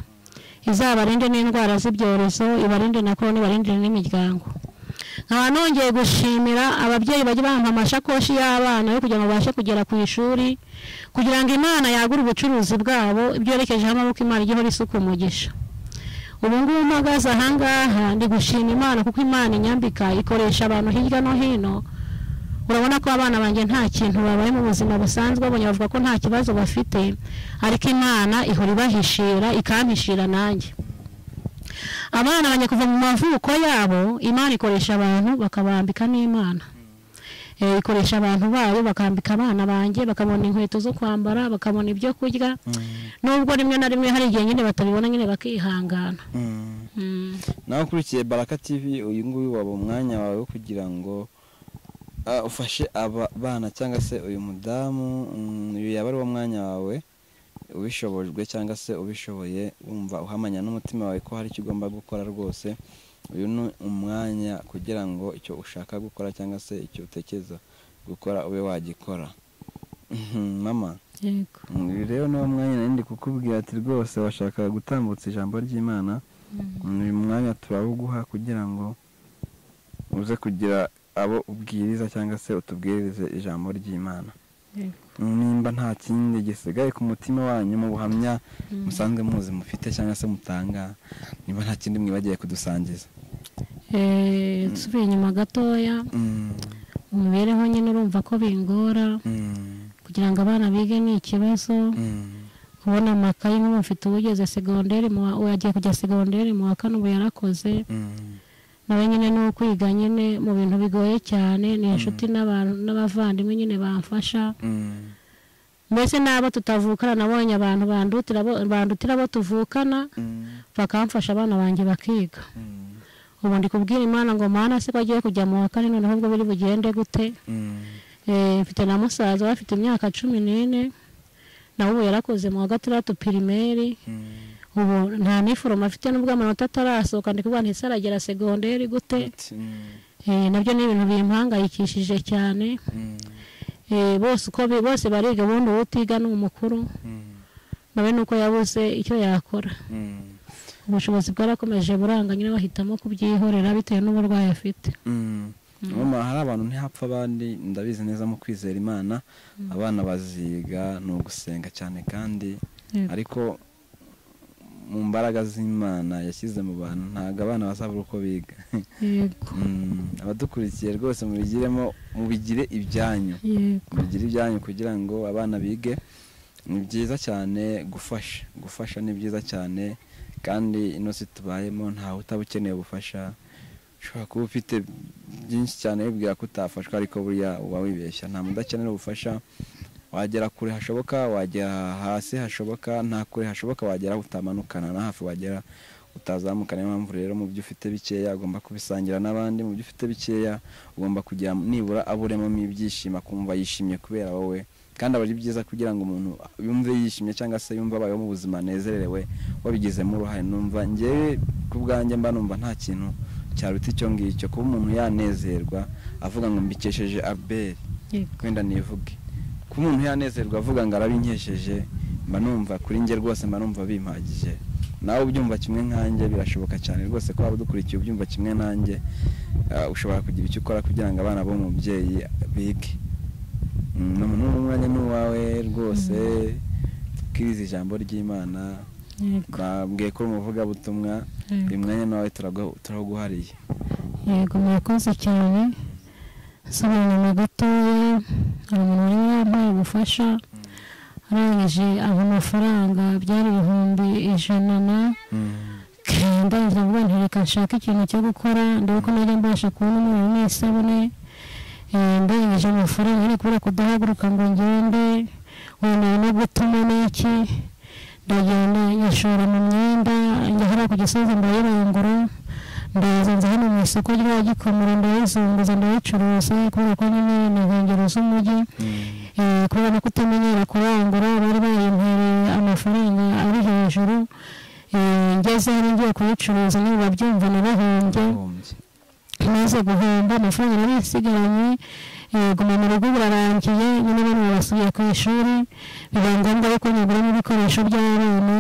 izabarinde n'indwara z'ibyorezo ibarinde na korona ibarinde n'imiryango nkaba nongeye gushimira ababyeyi bajya bampa amashakoshi y'abana yo kugira ngo babashe kugera ku ishuri kugira ngo imana yagure ubucuruzi bwabo ibyo yerekejeho amaboko imana ijya ihora isuka umugisha ubu ngubu mpagaze ahangaha ndi gushima imana kuko imana inyambika ikoresha abantu hirya no hino urabona ko abana banjye nta kintu babaye mu buzima busanzwe babonye bavuga ko nta kibazo bafite ariko imana ihora ibahishira ikampishira nanjye abana banjye kuva mu mavuko yabo imana ikoresha abantu bakabambika n'imana Eh, ikoresha abantu bayo bakambika abana banjye bakabona inkweto zo kwambara bakabona ibyo kurya nubwo rimwe na rimwe hari igihe nyine batabibona nyine bakihangana Mm. nawe ukurikiye baraka tv uyu nguyu waba umwanya wawe wo kugira ngo ah, ufashe aba bana cyangwa se uyu mudamu mm, uyu yaba ari wo mwanya wawe ubishobojwe cyangwa se ubishoboye wumva uhamanya n'umutima wawe ko hari icyo ugomba gukora rwose uyu ni umwanya kugira ngo icyo ushaka gukora cyangwa se icyo utekereza gukora ube wagikora Mhm, mama yego Mm, uyu rero ni wo mwanya nari ndi kukubwira ati rwose washaka gutambutsa ijambo ry'imana Mm. Mm, uyu mwanya turawuguha kugira ngo uze kugira abo ubwiriza cyangwa se utubwirize ijambo ry'imana Yego. Mm, nimba nta kindi gisigaye ku mutima wanyu mu buhamya Mm. musanzwe muzi mufite cyangwa se mutanga nimba nta kindi mwibagiye kudusangiza Eh, nsubiye inyuma gatoya Mm, imibereho nyine urumva ko bingora mm, kugira ngo abana bige ni ikibazo mm, kubona amakayi nk'ubu mfite uwugeze segonderi mu wa- uwo yagiye kujya segonderi mu wa kane ubu yarakoze mm, nawe nyine ni ukwiga nyine mu bintu bigoye cyane ni inshuti n'abantu n'abavandimwe nyine bamfasha mm, mbese n'abo tutavukana nabonye abantu bandutira bo- bandutira abo tuvukana mm, bakamfasha abana banjye bakiga mm, ubu ndi kubwira imana ngo mana se ko agiye kujya mu wa kane noneho ubwo biri bugende gute mm. Eh, mfite na musaza we afite imyaka cumi n'ine nawe ubu yarakoze mu wa gatandatu pirimeri Mm. ubu nta niforomo afite n'ubwo amanota atarasohoka ndi kuvuga ntese aragera segonderi gute Mm, Eh, nabyo ni ibintu bimpangayikishije cyane mm, Eh, bose uko bi- bose bariga ubundi uwo utiga ni umukuru mm, nawe ni uko yabuze icyo yakora mm. ubushobozi bwarakomeje buranga nyine bahitamo kubyihorera bitewe n'uburwayi afite Mm. Mama, hari abantu ntihapfa abandi ndabizi neza mu kwizera imana abana baziga ni ugusenga cyane kandi Yego. ariko mu mbaraga z'imana yashyize mu bantu ntabwo abana bazabura uko biga yego Mm, abadukurikiye rwose mubigiremo mubigire ibyanyu yego mubigire ibyanyu kugira ngo abana bige ni byiza cyane gufasha gufasha ni byiza cyane kandi ino si tubayemo ntawe utaba ukeneye ubufasha ushobora kuba ufite byinshi cyane wibwira ko utafashwa ariko buriya uba wibeshya nta muntu udakenera ubufasha wagera kure hashoboka wagera hasi hashoboka nta kure hashoboka wagera utamanukana na hafi wagera utazamuka niyo mpamvu rero mu byo ufite bikeya ugomba kubisangira n'abandi mu byo ufite bikeya ugomba kugira nibura aburemamo ibyishimo akumva yishimye kubera wowe kandi aba ari byiza kugira ngo umuntu yumve yishimye cyangwa se yumve abayeho mu buzima anezerewe wabigizemo uruhare numva ngewe ku bwanjye mba numva nta kintu cyaruta icyo ngicyo kuba umuntu yanezerwa avuga ngo mbikesheje abeli yego wenda nivuge kuba umuntu yanezerwa avuga ngo arabinkesheje mba numva kuri njye rwose mba numva bimpagije nawe ubyumva kimwe nkanjye birashoboka cyane rwose ko waba udukurikiye ubyumva kimwe nanjye ah, ushobora kugira icyo ukora kugira ngo abana b'umubyeyi bige Mm, ni umuntu w'umwanya ni uwawe rwose twirize ijambo ry'imana yego babwiye ko uri umuvugabutumwa Yego. uyu mwanya nawe turagu- turaguhariye yego murakoze cyane sobanura gatoya hari umuntu wari wampaye ubufasha arangije aba amafaranga byari ibihumbi ijana na ndaza mvuga nti reka nshake ikintu cyo gukora ndebe ko najya mbasha kubona umuriro n'isabune Eh, ndangije amafaranga ariko kubera kudahaguruka ngo ngende wemeye no gutuma n'iki ndagenda nyashora mu myenda njya hariya ku gisozi ndayirangura ndaza nza hano mu isoko rya gikomero ndayizunguza ndayicuruza kubera ko nyine ni inkengero z'umujyi Eh, kubera no kutamenyera kurangura bari bayimpereye amafaranga ari hejuru Eh, ngeze hano ngiye kuyicuruza niba babyumva narahombye Wahombye. maze guhomba amafaranga yari yasigaranye eh, guma mu rugo birarangiye nyine bano barasubiye ku ishuri biba ngombwa yuko nyaguramo ibikoresho by'abana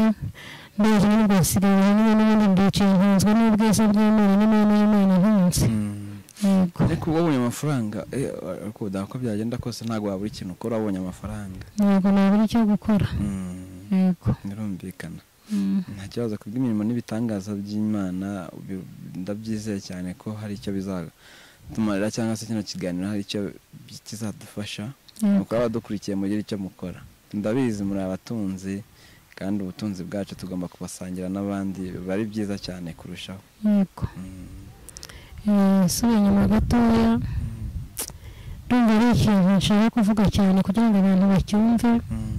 ndaje nyine ngasigaye hamwe n'ubundi ndicaye nkunzwe n'ubwiza bw'imana n'amahame y'imana nkunze Mm. yego ariko wabonye amafaranga eh, ariko uko byagenda kose ntabwo wabura ikintu ukora wabonye amafaranga yego nabura icyo gukora Mm. yego birumvikana Mm. nta kibazo ku bw'imirimo n'ibitangaza by'imana bi- ndabyizeye cyane ko hari icyo bizatumarira cyangwa se kino kiganiro hari icyo bi- kizadufasha yego mukaba badukurikiye mugire icyo mukora ndabizi muri abatunzi kandi ubutunzi bwacu tugomba kubasangira n'abandi biba ari byiza cyane kurushaho yego Mm. Eh, nsubira inyuma gatoya ndumva ari ikintu nshaka kuvuga cyane kugira ngo abantu bacyumve Mm.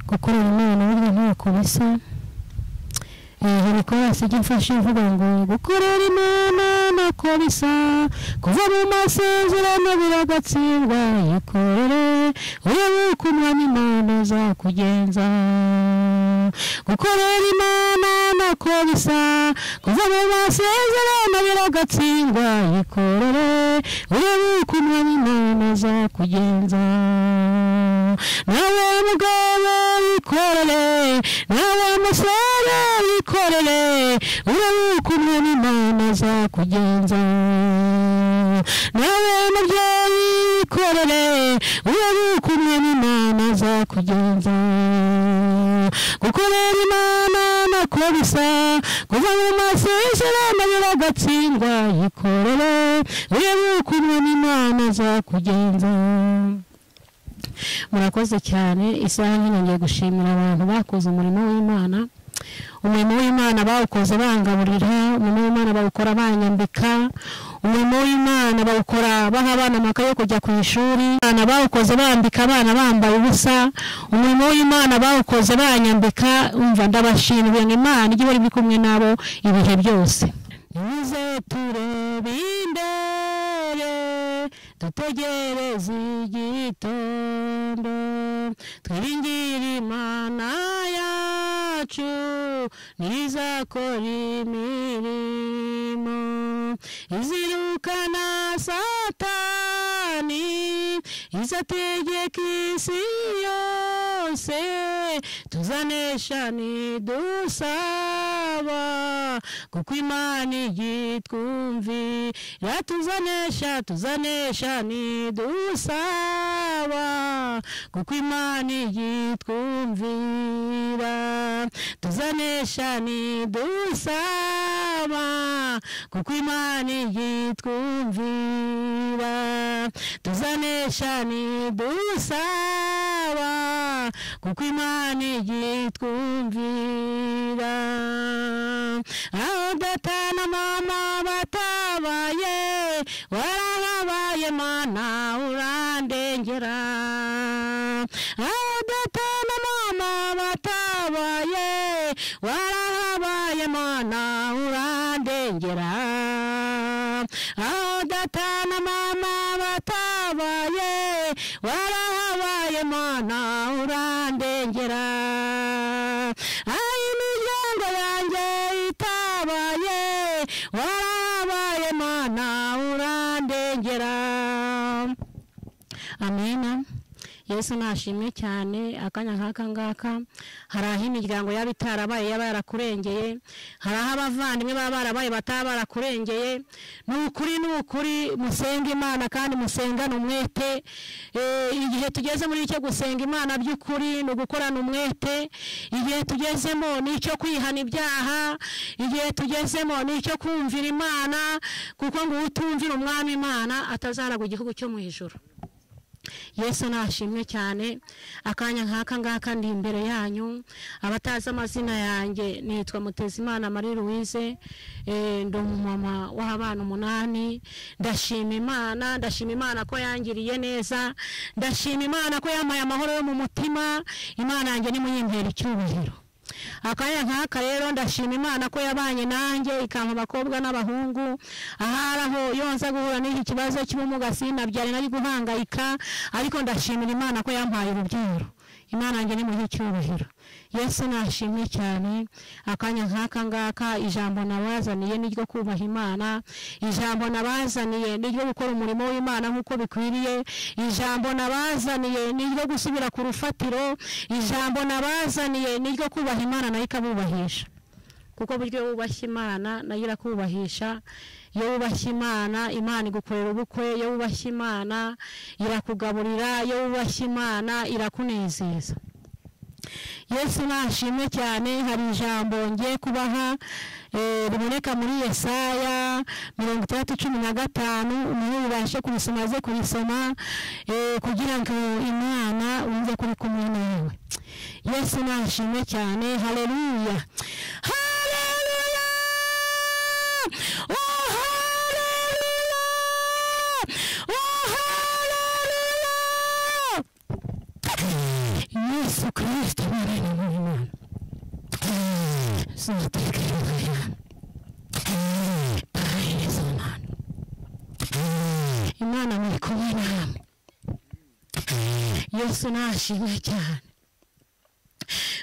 gukorera imana burya ntako bisa Eh, hari korasi ijya imfasha ivuga ngo gukorera imana ntako bisa kuva mu masezerano biragatsindwa yikorere urebe uko umwanya imana azakugenza gukorera imana ntako bisa kuva mu masezerano biragatsindwa yikorere urebe uko umwanya imana azakugenza nawe mugabo yikorere nawe musore yikorere urebe uko umwami imana azakugenza nawe mubyeyi yikorere urebe uko umwami imana azakugenza gukorera imana nako bisa kuva mu masezerano biragatsindwa yikorere urebe uko umwami imana azakugenza murakoze cyane isaha nkino ngiye gushimira abantu bakoze umurimo w'imana umurimo w'imana bawukoze bangaburira umurimo w'imana bawukora banyambika umurimo w'imana bawukora baha abana amakaye yo kujya ku ishuri abana bawukoze bambika abana bambaye ubusa umurimo w'imana bawukoze banyambika umva ndabashimiye ngo imana ijye ihora iri kumwe nabo ibihe byose nize turebe indere dutegereze igitondo twiringire imana yacu ntizakora imirimo izirukana satani izategeka isi yose tuzanesha nidusaba kuko imana igitwumvira tuzanesha tuzanesha nidusaba kuko imana igitwumvira tuzanesha nidusaba kuko imana igitwumvira tuzanesha nidusaba kuko imana igitwumvira aho data na mama batabaye warabaye mana urandengera aho data na mama batabaye warabaye mana urandengera aho data na mama batabaye warahabaye mana urandengera aho imiryango yanjye itabaye warahabaye mana urandengera amena yesu nashimwe cyane akanya nk'aka ngaka hari aho imiryango yaba itarabaye yaba yarakurengeye hari aho abavandimwe baba barabaye bataba barakurengeye ni ukuri ni ukuri musenge imana kandi musengane umwete Eh, igihe tugeze muri icyo gusenga imana by'ukuri ni ugukorana umwete igihe tugezemo ni icyo kwihana ibyaha igihe tugezemo ni icyo kumvira imana kuko ngo utumvira umwami imana atazaragwa igihugu cyo mu ijoro yesu nashimwe cyane akanya nk'aka ngaka ndi imbere yanyu abatazi amazina yanjye nitwa mutezimana marie louise Eh, ndi umumama w'abana umunani ndashima imana ndashima imana ko yangiriye neza ndashima imana ko yampaye amahoro yo mu mutima imana yanjye nimuyimbera icyubahiro akanya nk'aka rero ndashima imana ko yabanye nanjye ikampa abakobwa n'abahungu ahari aho iyo nza guhura n'iki kibazo cy'ubumuga sinabyari nari guhangayika ariko ndashimira imana ko yampaye urubyaro imana yanjye ni muhe icyubahiro yesu nashimwe cyane akanya nk'aka ngaka ijambo nabazaniye ni ryo kubaha imana ijambo nabazaniye ni ryo gukora umurimo w'imana nk'uko bikwiriye ijambo nabazaniye ni ryo gusubira ku rufatiro ijambo nabazaniye ni ryo kubaha imana nayo ikabubahisha kuko buryo wubashye imana nayo irakubahisha iyo wubashye imana imana igukorera ubukwe iyo wubashye imana irakugaburira iyo wubashye imana irakunezeza yesu nashimwe cyane hari ijambo ngiye kubaha eh, riboneka muri yesaya mirongo itandatu cumi na gatanu umuntu yubashe kurisoma aze kurisoma eh, kugira ngo imana wumve ko uri kumwe nawe yesu nashimwe cyane haleluya haleluya oh haleluya oh haleluya yesu kirisito mwana w'imana sinatekereza tahereza imana imana muri kumwe namwe yesu nashimwe cyane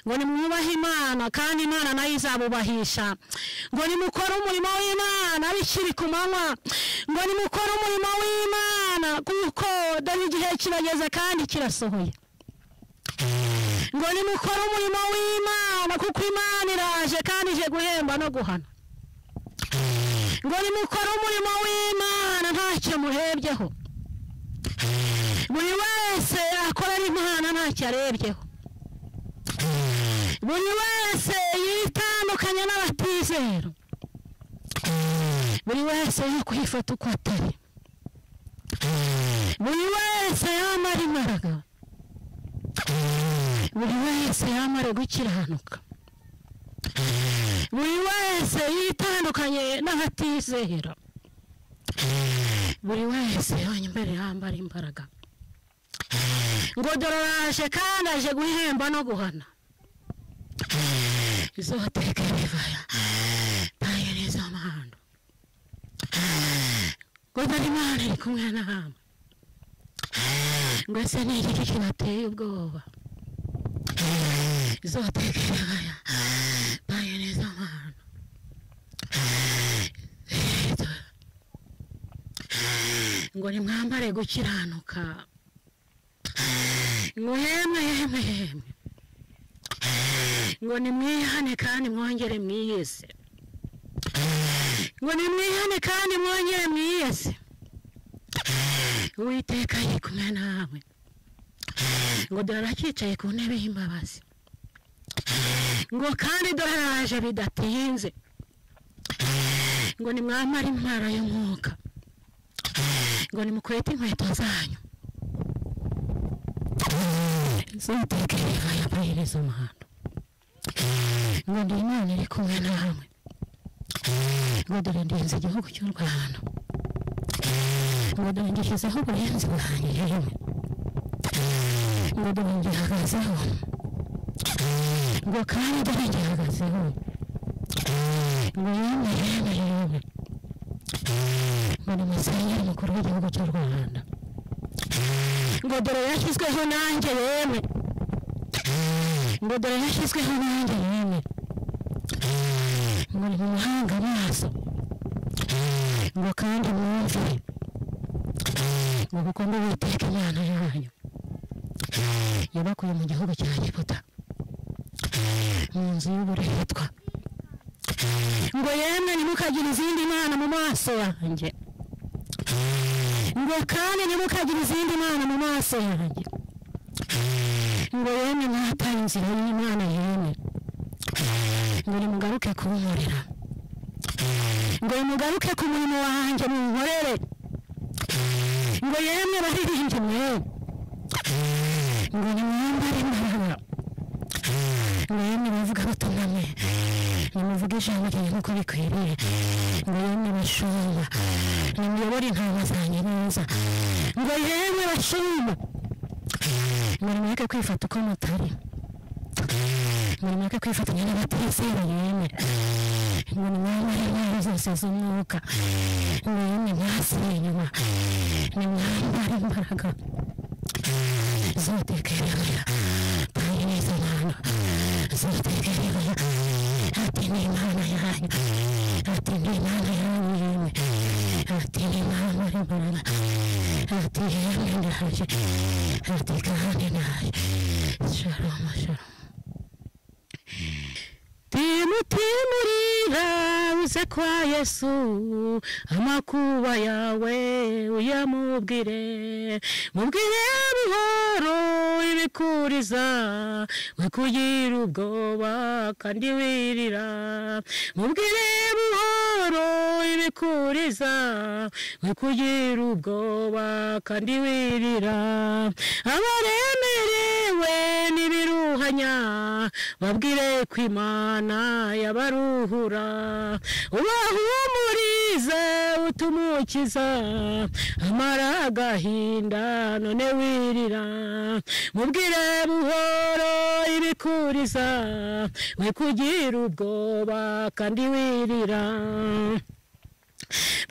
ngo nimwubahe imana kandi imana nayo izabubahisha ngo nimukore umurimo w'imana bikiri ku manywa ngo nimukore umurimo w'imana kuko dore igihe kirageze kandi kirasohoye ngo nimukore umurimo w'imana kuko imana iraje kandi ije guhemba no guhana ngo nimukore umurimo w'imana ntacyo murebyeho buri wese akorera imana ntacyo arebyeho buri wese yitandukanya n'abatizera buri wese yo kwifata uko atari buri wese yamara imbaraga buri wese yamara gukiranuka buri wese yitandukanye n'abatizera buri wese yonyine imbere yambara imbaraga ngo dore araje kandi aje guhemba no guhana izo bateka bivaya tayo neza amahando ngo dore imana iri kumwe nawe ngo ese ni iki kibateye ubwoba izo bateka bivaya tayo neza amahando ngo nimwambare gukiranuka ngo yemwe yemwe yemwe ngo nimwihane kandi mwongere mwiyese ngo nimwihane kandi mwongere mwiyese uwiteka ari kumwe nawe ngo dore aracyicaye ku ntebe y'imbabazi ngo kandi dore araje bidatinze ngo nimwambare intwaro y'umwuka ngo nimukwete inkweto zanyu z'umutekano yabahereza umuhanda ngo ndi imana iri kumwe nawe ngo dore ndenze igihugu cy'u rwanda ngo dore ngishyizeho uburenzi bwanjye yewe ngo dore ngihagazeho ngo kandi dore ngihagazeho ngo yewe yewe yewe ngo ni musenyeri mukuru w'igihugu cy'u rwanda ngo dore yashyizweho nanjye yewe ngo dore yashyizweho nanjye yewe ngo ni mu mahanga amaso ngo kandi mwumve ngo kuko ndi uwiteka imana yanyu yabakuye mu gihugu cya egiputa mu nzu y'uburetwa ngo yemwe ntimukagire izindi mana mu maso yanjye ngo kandi ntimukagire izindi mana mu maso yanjye ngo yemwe mwataye inzira y'imana yemwe ngo nimugaruke kunkorera ngo nimugaruke ku murimo wanjye munkorere ngo yemwe baririmbye mwewe ngo nimwambare imbaraga ngo yemwe bavuga batunamye nimuvuge ijambo ryanjye nk'uko bikwiriye ngo yemwe bashumba nimuyobore intama zanjye neza ngo yemwe bashumba ngo nimureke kwifata uko mutari ngo nimureke kwifatanya n'abatizera yemwe ngo nimwambare intwaro zose z'umwuka ngo yemwe mwasiye inyuma nimwambare imbaraga zotekerera kandi neza imana zotekerera ati ni imana yanyu ati ni imana yanyu yemwe ati ni imana imbaraga ati yemwe ndaje ati kandi naje shalom shalom timutimurira uze kwa yesu amakuba yawe uyamubwire mubwire buhoro ibikuriza we kugira ubwoba kandi wirira mubwire buhoro ibikuriza we kugira ubwoba kandi wirira abaremerewe n'ibiruhanya babwire ko imana yabaruhura ubahumurize utumukiza amara agahinda none wirira mubwire buhoro ibikuriza we kugira ubwoba kandi wirira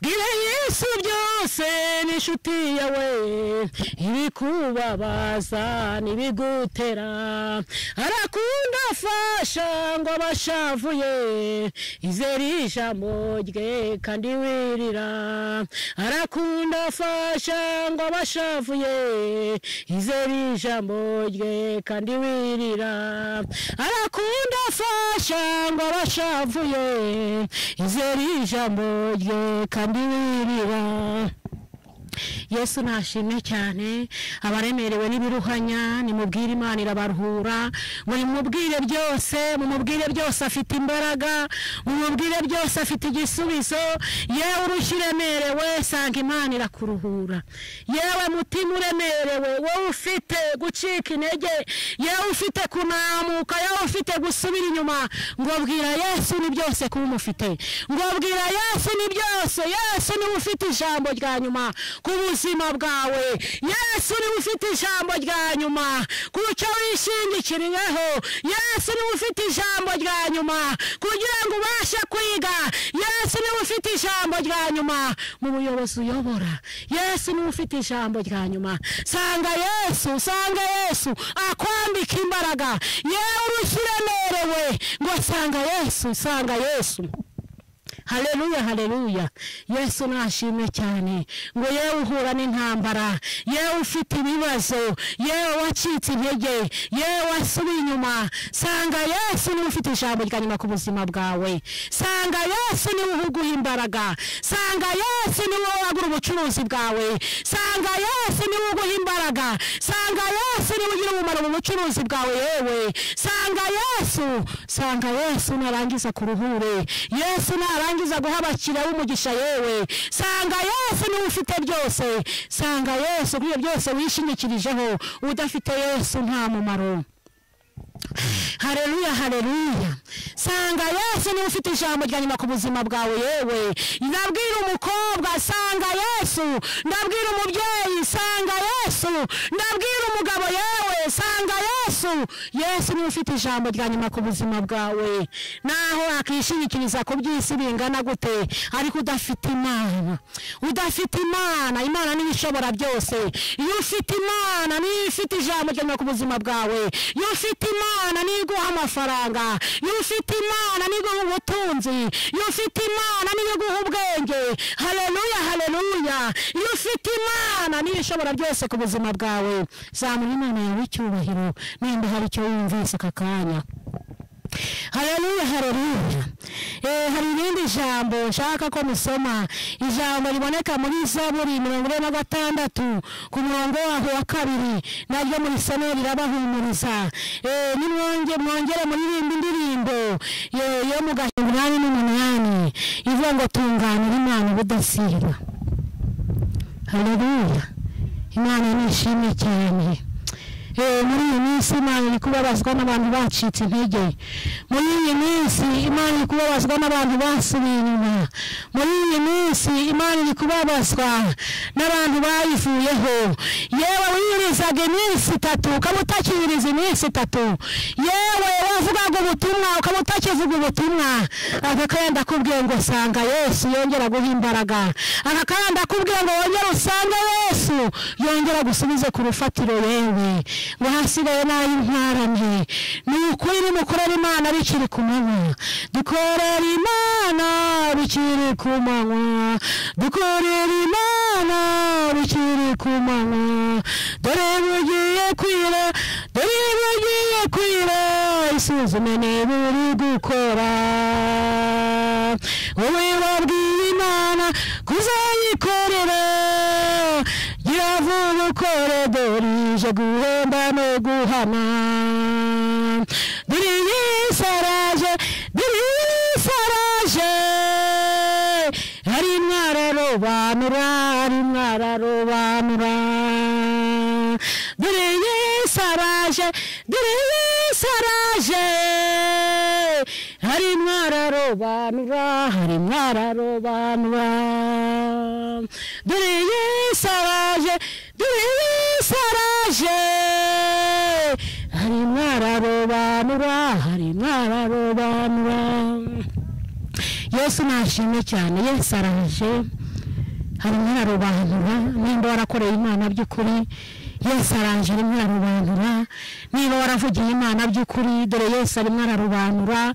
bwira yesu byose n'inshuti yawe ibikubabaza n'ibigutera arakunda afasha ngo abashavuye izere ijambo rye kandi wirira arakunda afasha ngo abashavuye izere ijambo rye kandi wirira arakunda afasha ngo abashavuye izere ijambo rye kandi wirira yesu nashimye cyane abaremerewe n'ibiruhanya nimubwire imana irabaruhura ngo nimubwire byose mumubwire byose afite imbaraga mumubwire byose afite igisubizo yewe urushyi uremerewe sanga imana irakuruhura yewe mutima uremerewe wowe ufite gucika intege yewe ufite kunamuka yewe ufite gusubira inyuma ngo bwira yesu ni byose kuba umufite ngo bwira yesu ni byose yesu niwe ufite ijambo rya nyuma ku buzima bwawe yesu niwe ufite ijambo rya nyuma ku cyo wishingikiriyeho yesu niwe ufite ijambo rya nyuma kugira ngo ubashe kwiga yesu niwe ufite ijambo rya nyuma mu buyobozi uyobora yesu niwe ufite ijambo rya nyuma sanga yesu sanga yesu akwambika imbaraga yewe urushyi uremerewe ngo sanga yesu sanga yesu haleluya haleluya yesu nashimye cyane ngo yewe uhura n'intambara yewe ufite ibibazo yewe wacitse intege yewe wasubiye inyuma sanga yesu niwe ufite ijambo rya nyuma ku buzima bwawe sanga yesu niwe uhuguha imbaraga sanga yesu niwe wagura ubucuruzi bwawe sanga yesu niwe uguha imbaraga sanga yesu niwe ugira umumaro mu bucuruzi bwawe yewe sanga yesu sanga yesu narangiza kuruhure yesu narangiza urangiza guha abakiriya b'umugisha yewe sanga yesu niwe ufite byose sanga yesu kuri ibyo byose wishingikirijeho udafite yesu nta mumaro hareruya hareruya sanga yesu niwe ufite ijambo rya nyuma ku buzima bwawe yewe ndabwira umukobwa sanga yesu ndabwira umubyeyi sanga yesu ndabwira umugabo yewe sanga yesu yesu yesu niwe ufite ijambo rya nyuma ku buzima bwawe naho wakishingikiriza ku by'isi bingana gute ariko udafite imana udafite imana imana niwe ishobora byose iyo ufite imana niyo ifite ijambo rya nyuma ku buzima bwawe iyo ufite imana niyo iguha amafaranga iyo ufite imana niyo iguha ubutunzi iyo ufite imana niyo iguha ubwenge hareruya hareruya iyo ufite imana niyo ishobora byose ku buzima bwawe zamura imana yawe icyubahiro nimba hari icyo yumvise aka kanya hareruya hareruya Eh, hari irindi jambo nshaka ko musoma ijambo riboneka muri zaburi mirongo ine na gatandatu ku murongo waho wa kabiri naryo muri somo rirabahumuriza Eh, nimwonge mwongere muririmbe indirimbo yo- yo mu gahumbi umunani n'umunani ivuga ngo tunganira imana ubudasiba hareruya imana nishimye cyane Eh, muri iyi minsi imana iri kubabazwa n'abantu bacitse intege muri iyi minsi imana iri kubabazwa n'abantu basubiye inyuma muri iyi minsi imana iri kubabazwa n'abantu bayivuyeho yewe wiyirizaga iminsi itatu ukaba utakiyiriza iminsi itatu yewe wavugaga ubutumwa ukaba utakivuga ubutumwa aka kayanda akubwiye ngo sanga yesu yongera guha imbaraga aka kayanda akubwiye ngo wongere usange yesu yongera gusubize ku rufatiro yewe ngo hasigaye nayo ntwaranye ni ukuri nimukorera imana bikiri ku manywa dukorera imana bikiri ku manywa dukorera imana bikiri ku manywa dore bugiye kwira dore bugiye kwira isuzume niba uri gukora wowe wabwiye imana kuzayikorera gira vuba ukore dore ije guhemba no guhana dore iyi saraje dore iyi saraje ari mwararobanura ari mwararobanura dore yesu araje dore yesu araje hari mwararobanura hari mwararobanura dore yesu araje dore yesu araje hari mwararobanura hari mwararobanura yesu nashimwe cyane yesu araje harimo ararobanura nimba warakoreye imana by'ukuri yesu araje arimo ararobanura niba waravugiye imana by'ukuri dore yesu arimo ararobanura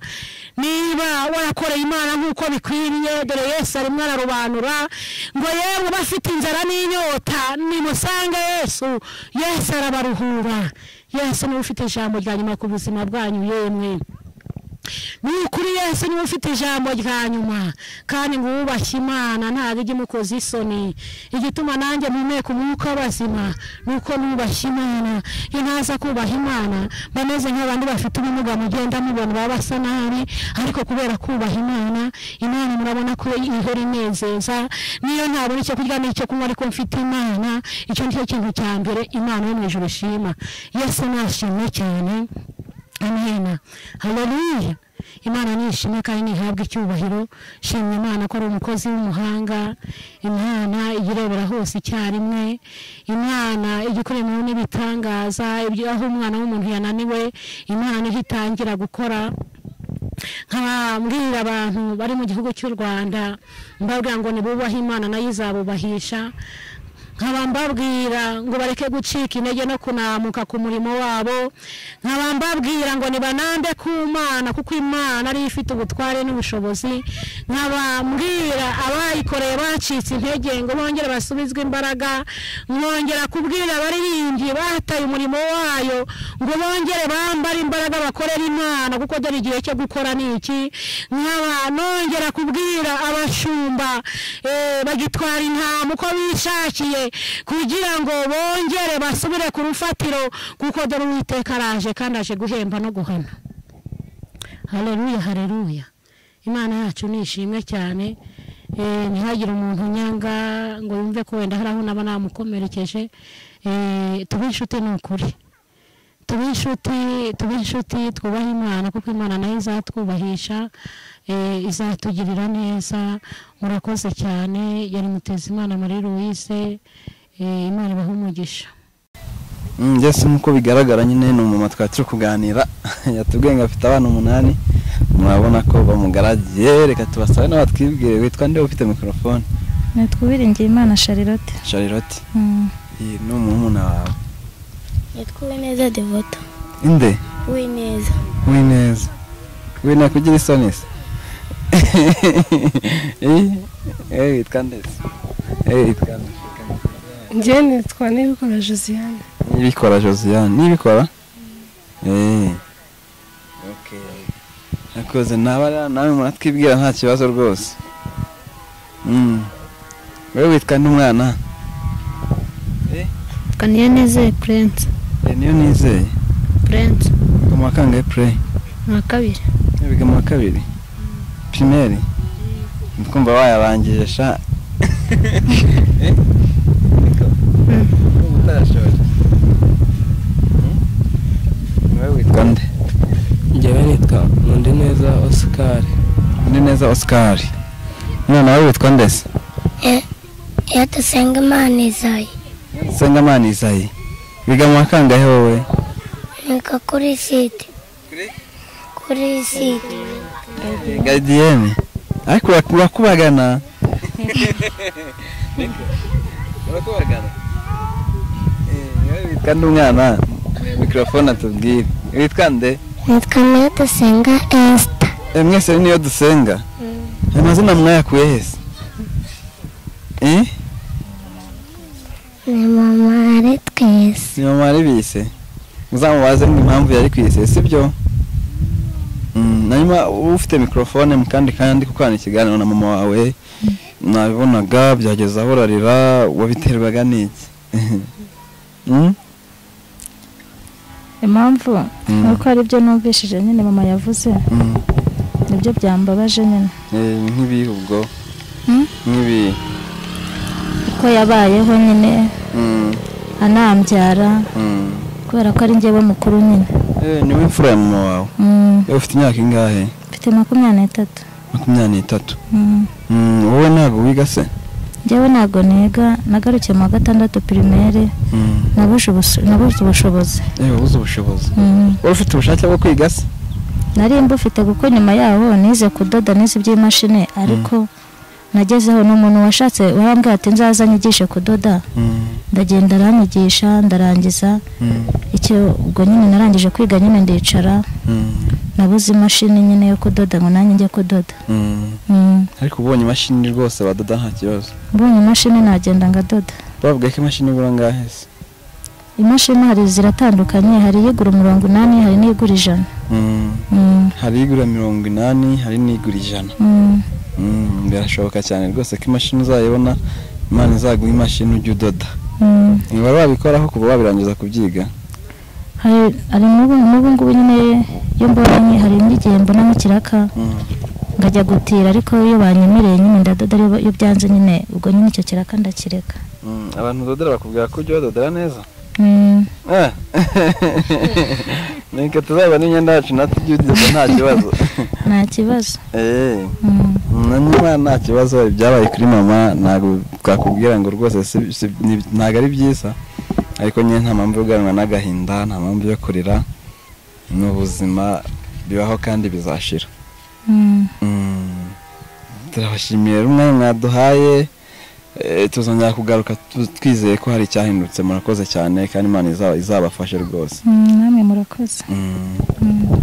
niba warakoreye imana nk'uko bikwiriye dore yesu arimo ararobanura ngo yewe ubafite inzara n'inyota nimusange yesu yesu arabaruhura yesu niwe ufite ijambo rya nyuma ku buzima bwanyu yemwe ni ukuri yesu niwe ufite ijambo rya nyuma kandi ngo uwubashye imana ntabwo ijya imukoza isoni igituma nanjye mpumeka umwuka w'abazima ni uko nubashye imana iyo ntaza kubaha imana mba meze nk'abantu bafite ubumuga mugenda mubona baba basa nabi ariko kubera kubaha imana imana murabona ko ihora inezeza niyo ntabona icyo kurya n'icyo kunywa ariko mfite imana icyo ni cyo kintu cya mbere imana yo mu ijoro ishima yesu nashimwe cyane amena haleluya imana nishimwe kandi ntihabwe icyubahiro shimye imana ko ari umukozi w'umuhanga imana iyirebera hose icyarimwe imana ijya ikorera n'ibitangaza ibyo aho umwana w'umuntu yananiwe imana niho itangira gukora nkababwira abantu bari mu gihugu cy'u rwanda mbabwira ngo nibubahe imana nayo izabubahisha nkaba mbabwira ngo bareke gucika intege no kunamuka ku murimo wabo nkaba mbabwira ngo nibanambe ku mana kuko imana ariyo ifite ubutware n'ubushobozi nkaba mbwira abayikoreye bacitse intege ngo bongere basubizwe imbaraga nkongera kubwira abaririmbyi bataye umurimo wayo ngo bongere bambare imbaraga bakorere imana kuko dore igihe cyo gukora ni iki nkaba nongera kubwira abashumba eh, bagitwara intama uko bishakiye kugira ngo bongere basubire ku rufatiro kuko dore uwiteka araje kandi aje guhemba no guhana hareruya hareruya imana yacu ni ishimwe cyane Eh, ntihagire umuntu nyanga ngo yumve ko wenda hari aho naba namukomerekeje Eh, tube inshuti ni ukuri tube inshuti tube inshuti twubahe imana kuko imana nayo izatwubahisha eh, izatugirira neza murakoze cyane yari muteza imana muri louise eh, imana ibahe umugisha mbese nk'uko bigaragara nyine ni umumama twari turi kuganira yatubwiye ngo afite abana umunani murabona ko bamugaragiye reka tubasabe nawe twibwire witwa nde ufite mikorofone nitwa Uwiringiyimana Charlotte charlotte Mm. iyi ni umurumuna wawe Yitwa Uwineza Devota. inde Uwineza. uri neza we nakugira isoni se Eh, eh, witwa nde se Eh, witwa nde njye nitwa n'ibikora josiane nibikora josiane nibikora eee nakoze naba rero nawe muratwibwira nta kibazo rwose Mm. wowe witwa n'umwana Kaniye nizeye Prince. niyo nizeye Prince ngo mu wa kangahe pureyi nka kabiri. biga mu wa kabiri pirimeri ndi kumva wayarangije sha Eh? Niko? Ndumva utarashoje Mm? Ni wowe witwa nde njyewe nitwa nundi neza osikari Ndi neza Oscar. None wowe witwa ndese? Yadasenga Imana izayi. Sengamana Isayi. Biga mu wa kangahe wowe? Nika kuri site. Kuri site. Gadiyeni. Ariko uraku- urakubagana. Urakubagana. Eh, wowe witwa nde umwana? Mikrofone atubwire. Witwa nde? Nitwa Yadasenga Esther. Eh, Mwese niyo dusenga. Amazina mwayakuye hese? Eh? Ni mama ari twese. si mama wari bise muzamubaze impamvu yari kwise sibyo Mm, hanyuma uba ufite mikorofone mu kandi kandi kuko hari ikiganiro na mama wawe nabibonaga byageze aho urarira wabiterwaga n'iki Mm? impamvu Mm. nuko ari byo numvishije nyine mama yavuze Mm. nibyo byambabaje nyine Eh, nk'ibihe ubwo Mm? nk'ibihe uko yabayeho nyine Mm, anambyara mm. kubera ko ari njyewe mukuru nyine Eh, niwe mfura ya mama wawe Mm. Eh, ufite imyaka ingahe mfite makumyabiri n'itatu makumyabiri n'itatu Mm. Mm, wowe ntabwo wiga se njyewe ntabwo niga nagarukiye mu wa gatandatu pirimeri Mm. nabuze ubus- nabuze ubushobozi Eh, wabuze ubushobozi Mm. wari ufite ubushake bwo kwiga se nari mbufite kuko nyuma yaho nize kudoda nize iby'imashini ariko nagezeho ni umuntu washatse warambwira ati nzaza nyigishe kudoda Mm, ndagenda aranyigisha ndarangiza mm, icyo ubwo nyine narangije kwiga nyine ndicara mm. nabuze imashini nyine yo kudoda ngo nanjye njye kudoda Mm. Mm. ariko ubonye imashini rwose badoda nta kibazo mbonye imashini nagenda ngadoda bavuga ko imashini igura angahe se imashini hari ziratandukanye hari iyigura umurongo inani hari n'iyigura ijana Mm. Mm. hari igura mirongo inani hari n'igura ijana Mm. Mm, birashoboka cyane rwose ko imashini uzayibona imana izaguha imashini ujye udoda Mm. wari wabikoraho kuva wabirangiza kubyiga hari hari n'ubu n'ubu ngubu nyine iyo mbonye hari n'igihe mbonamo ikiraka Mm. ngajya gutira ariko iyo banyemereye nyine ndadoda iyo- iyo byanze nyine ubwo nyine icyo kiraka ndakireka Mm, abantu udodera bakubwira ko ujya badodera neza Mm. Ah. niko tuzabona imyenda yacu natwe ujye udoda nta kibazo nta kibazo Eh. Mm. Na niba nta kibazo ibyabaye kuri mama ntabwo twakubwira ngo rwose si- si- ni- ntabwo ari byiza ariko nyine nta mpamvu yo guhanwa n'agahinda nta mpamvu yo kurira ni ubuzima bibaho kandi bizashira Mm. Mm. turabashimiye rero umwanya mwaduhaye Eh, tuzongera kugaruka tu- twizeye ko hari icyahindutse murakoze cyane kandi imana iza- izabafashe rwose Mm, namwe murakoze Mm. Mm.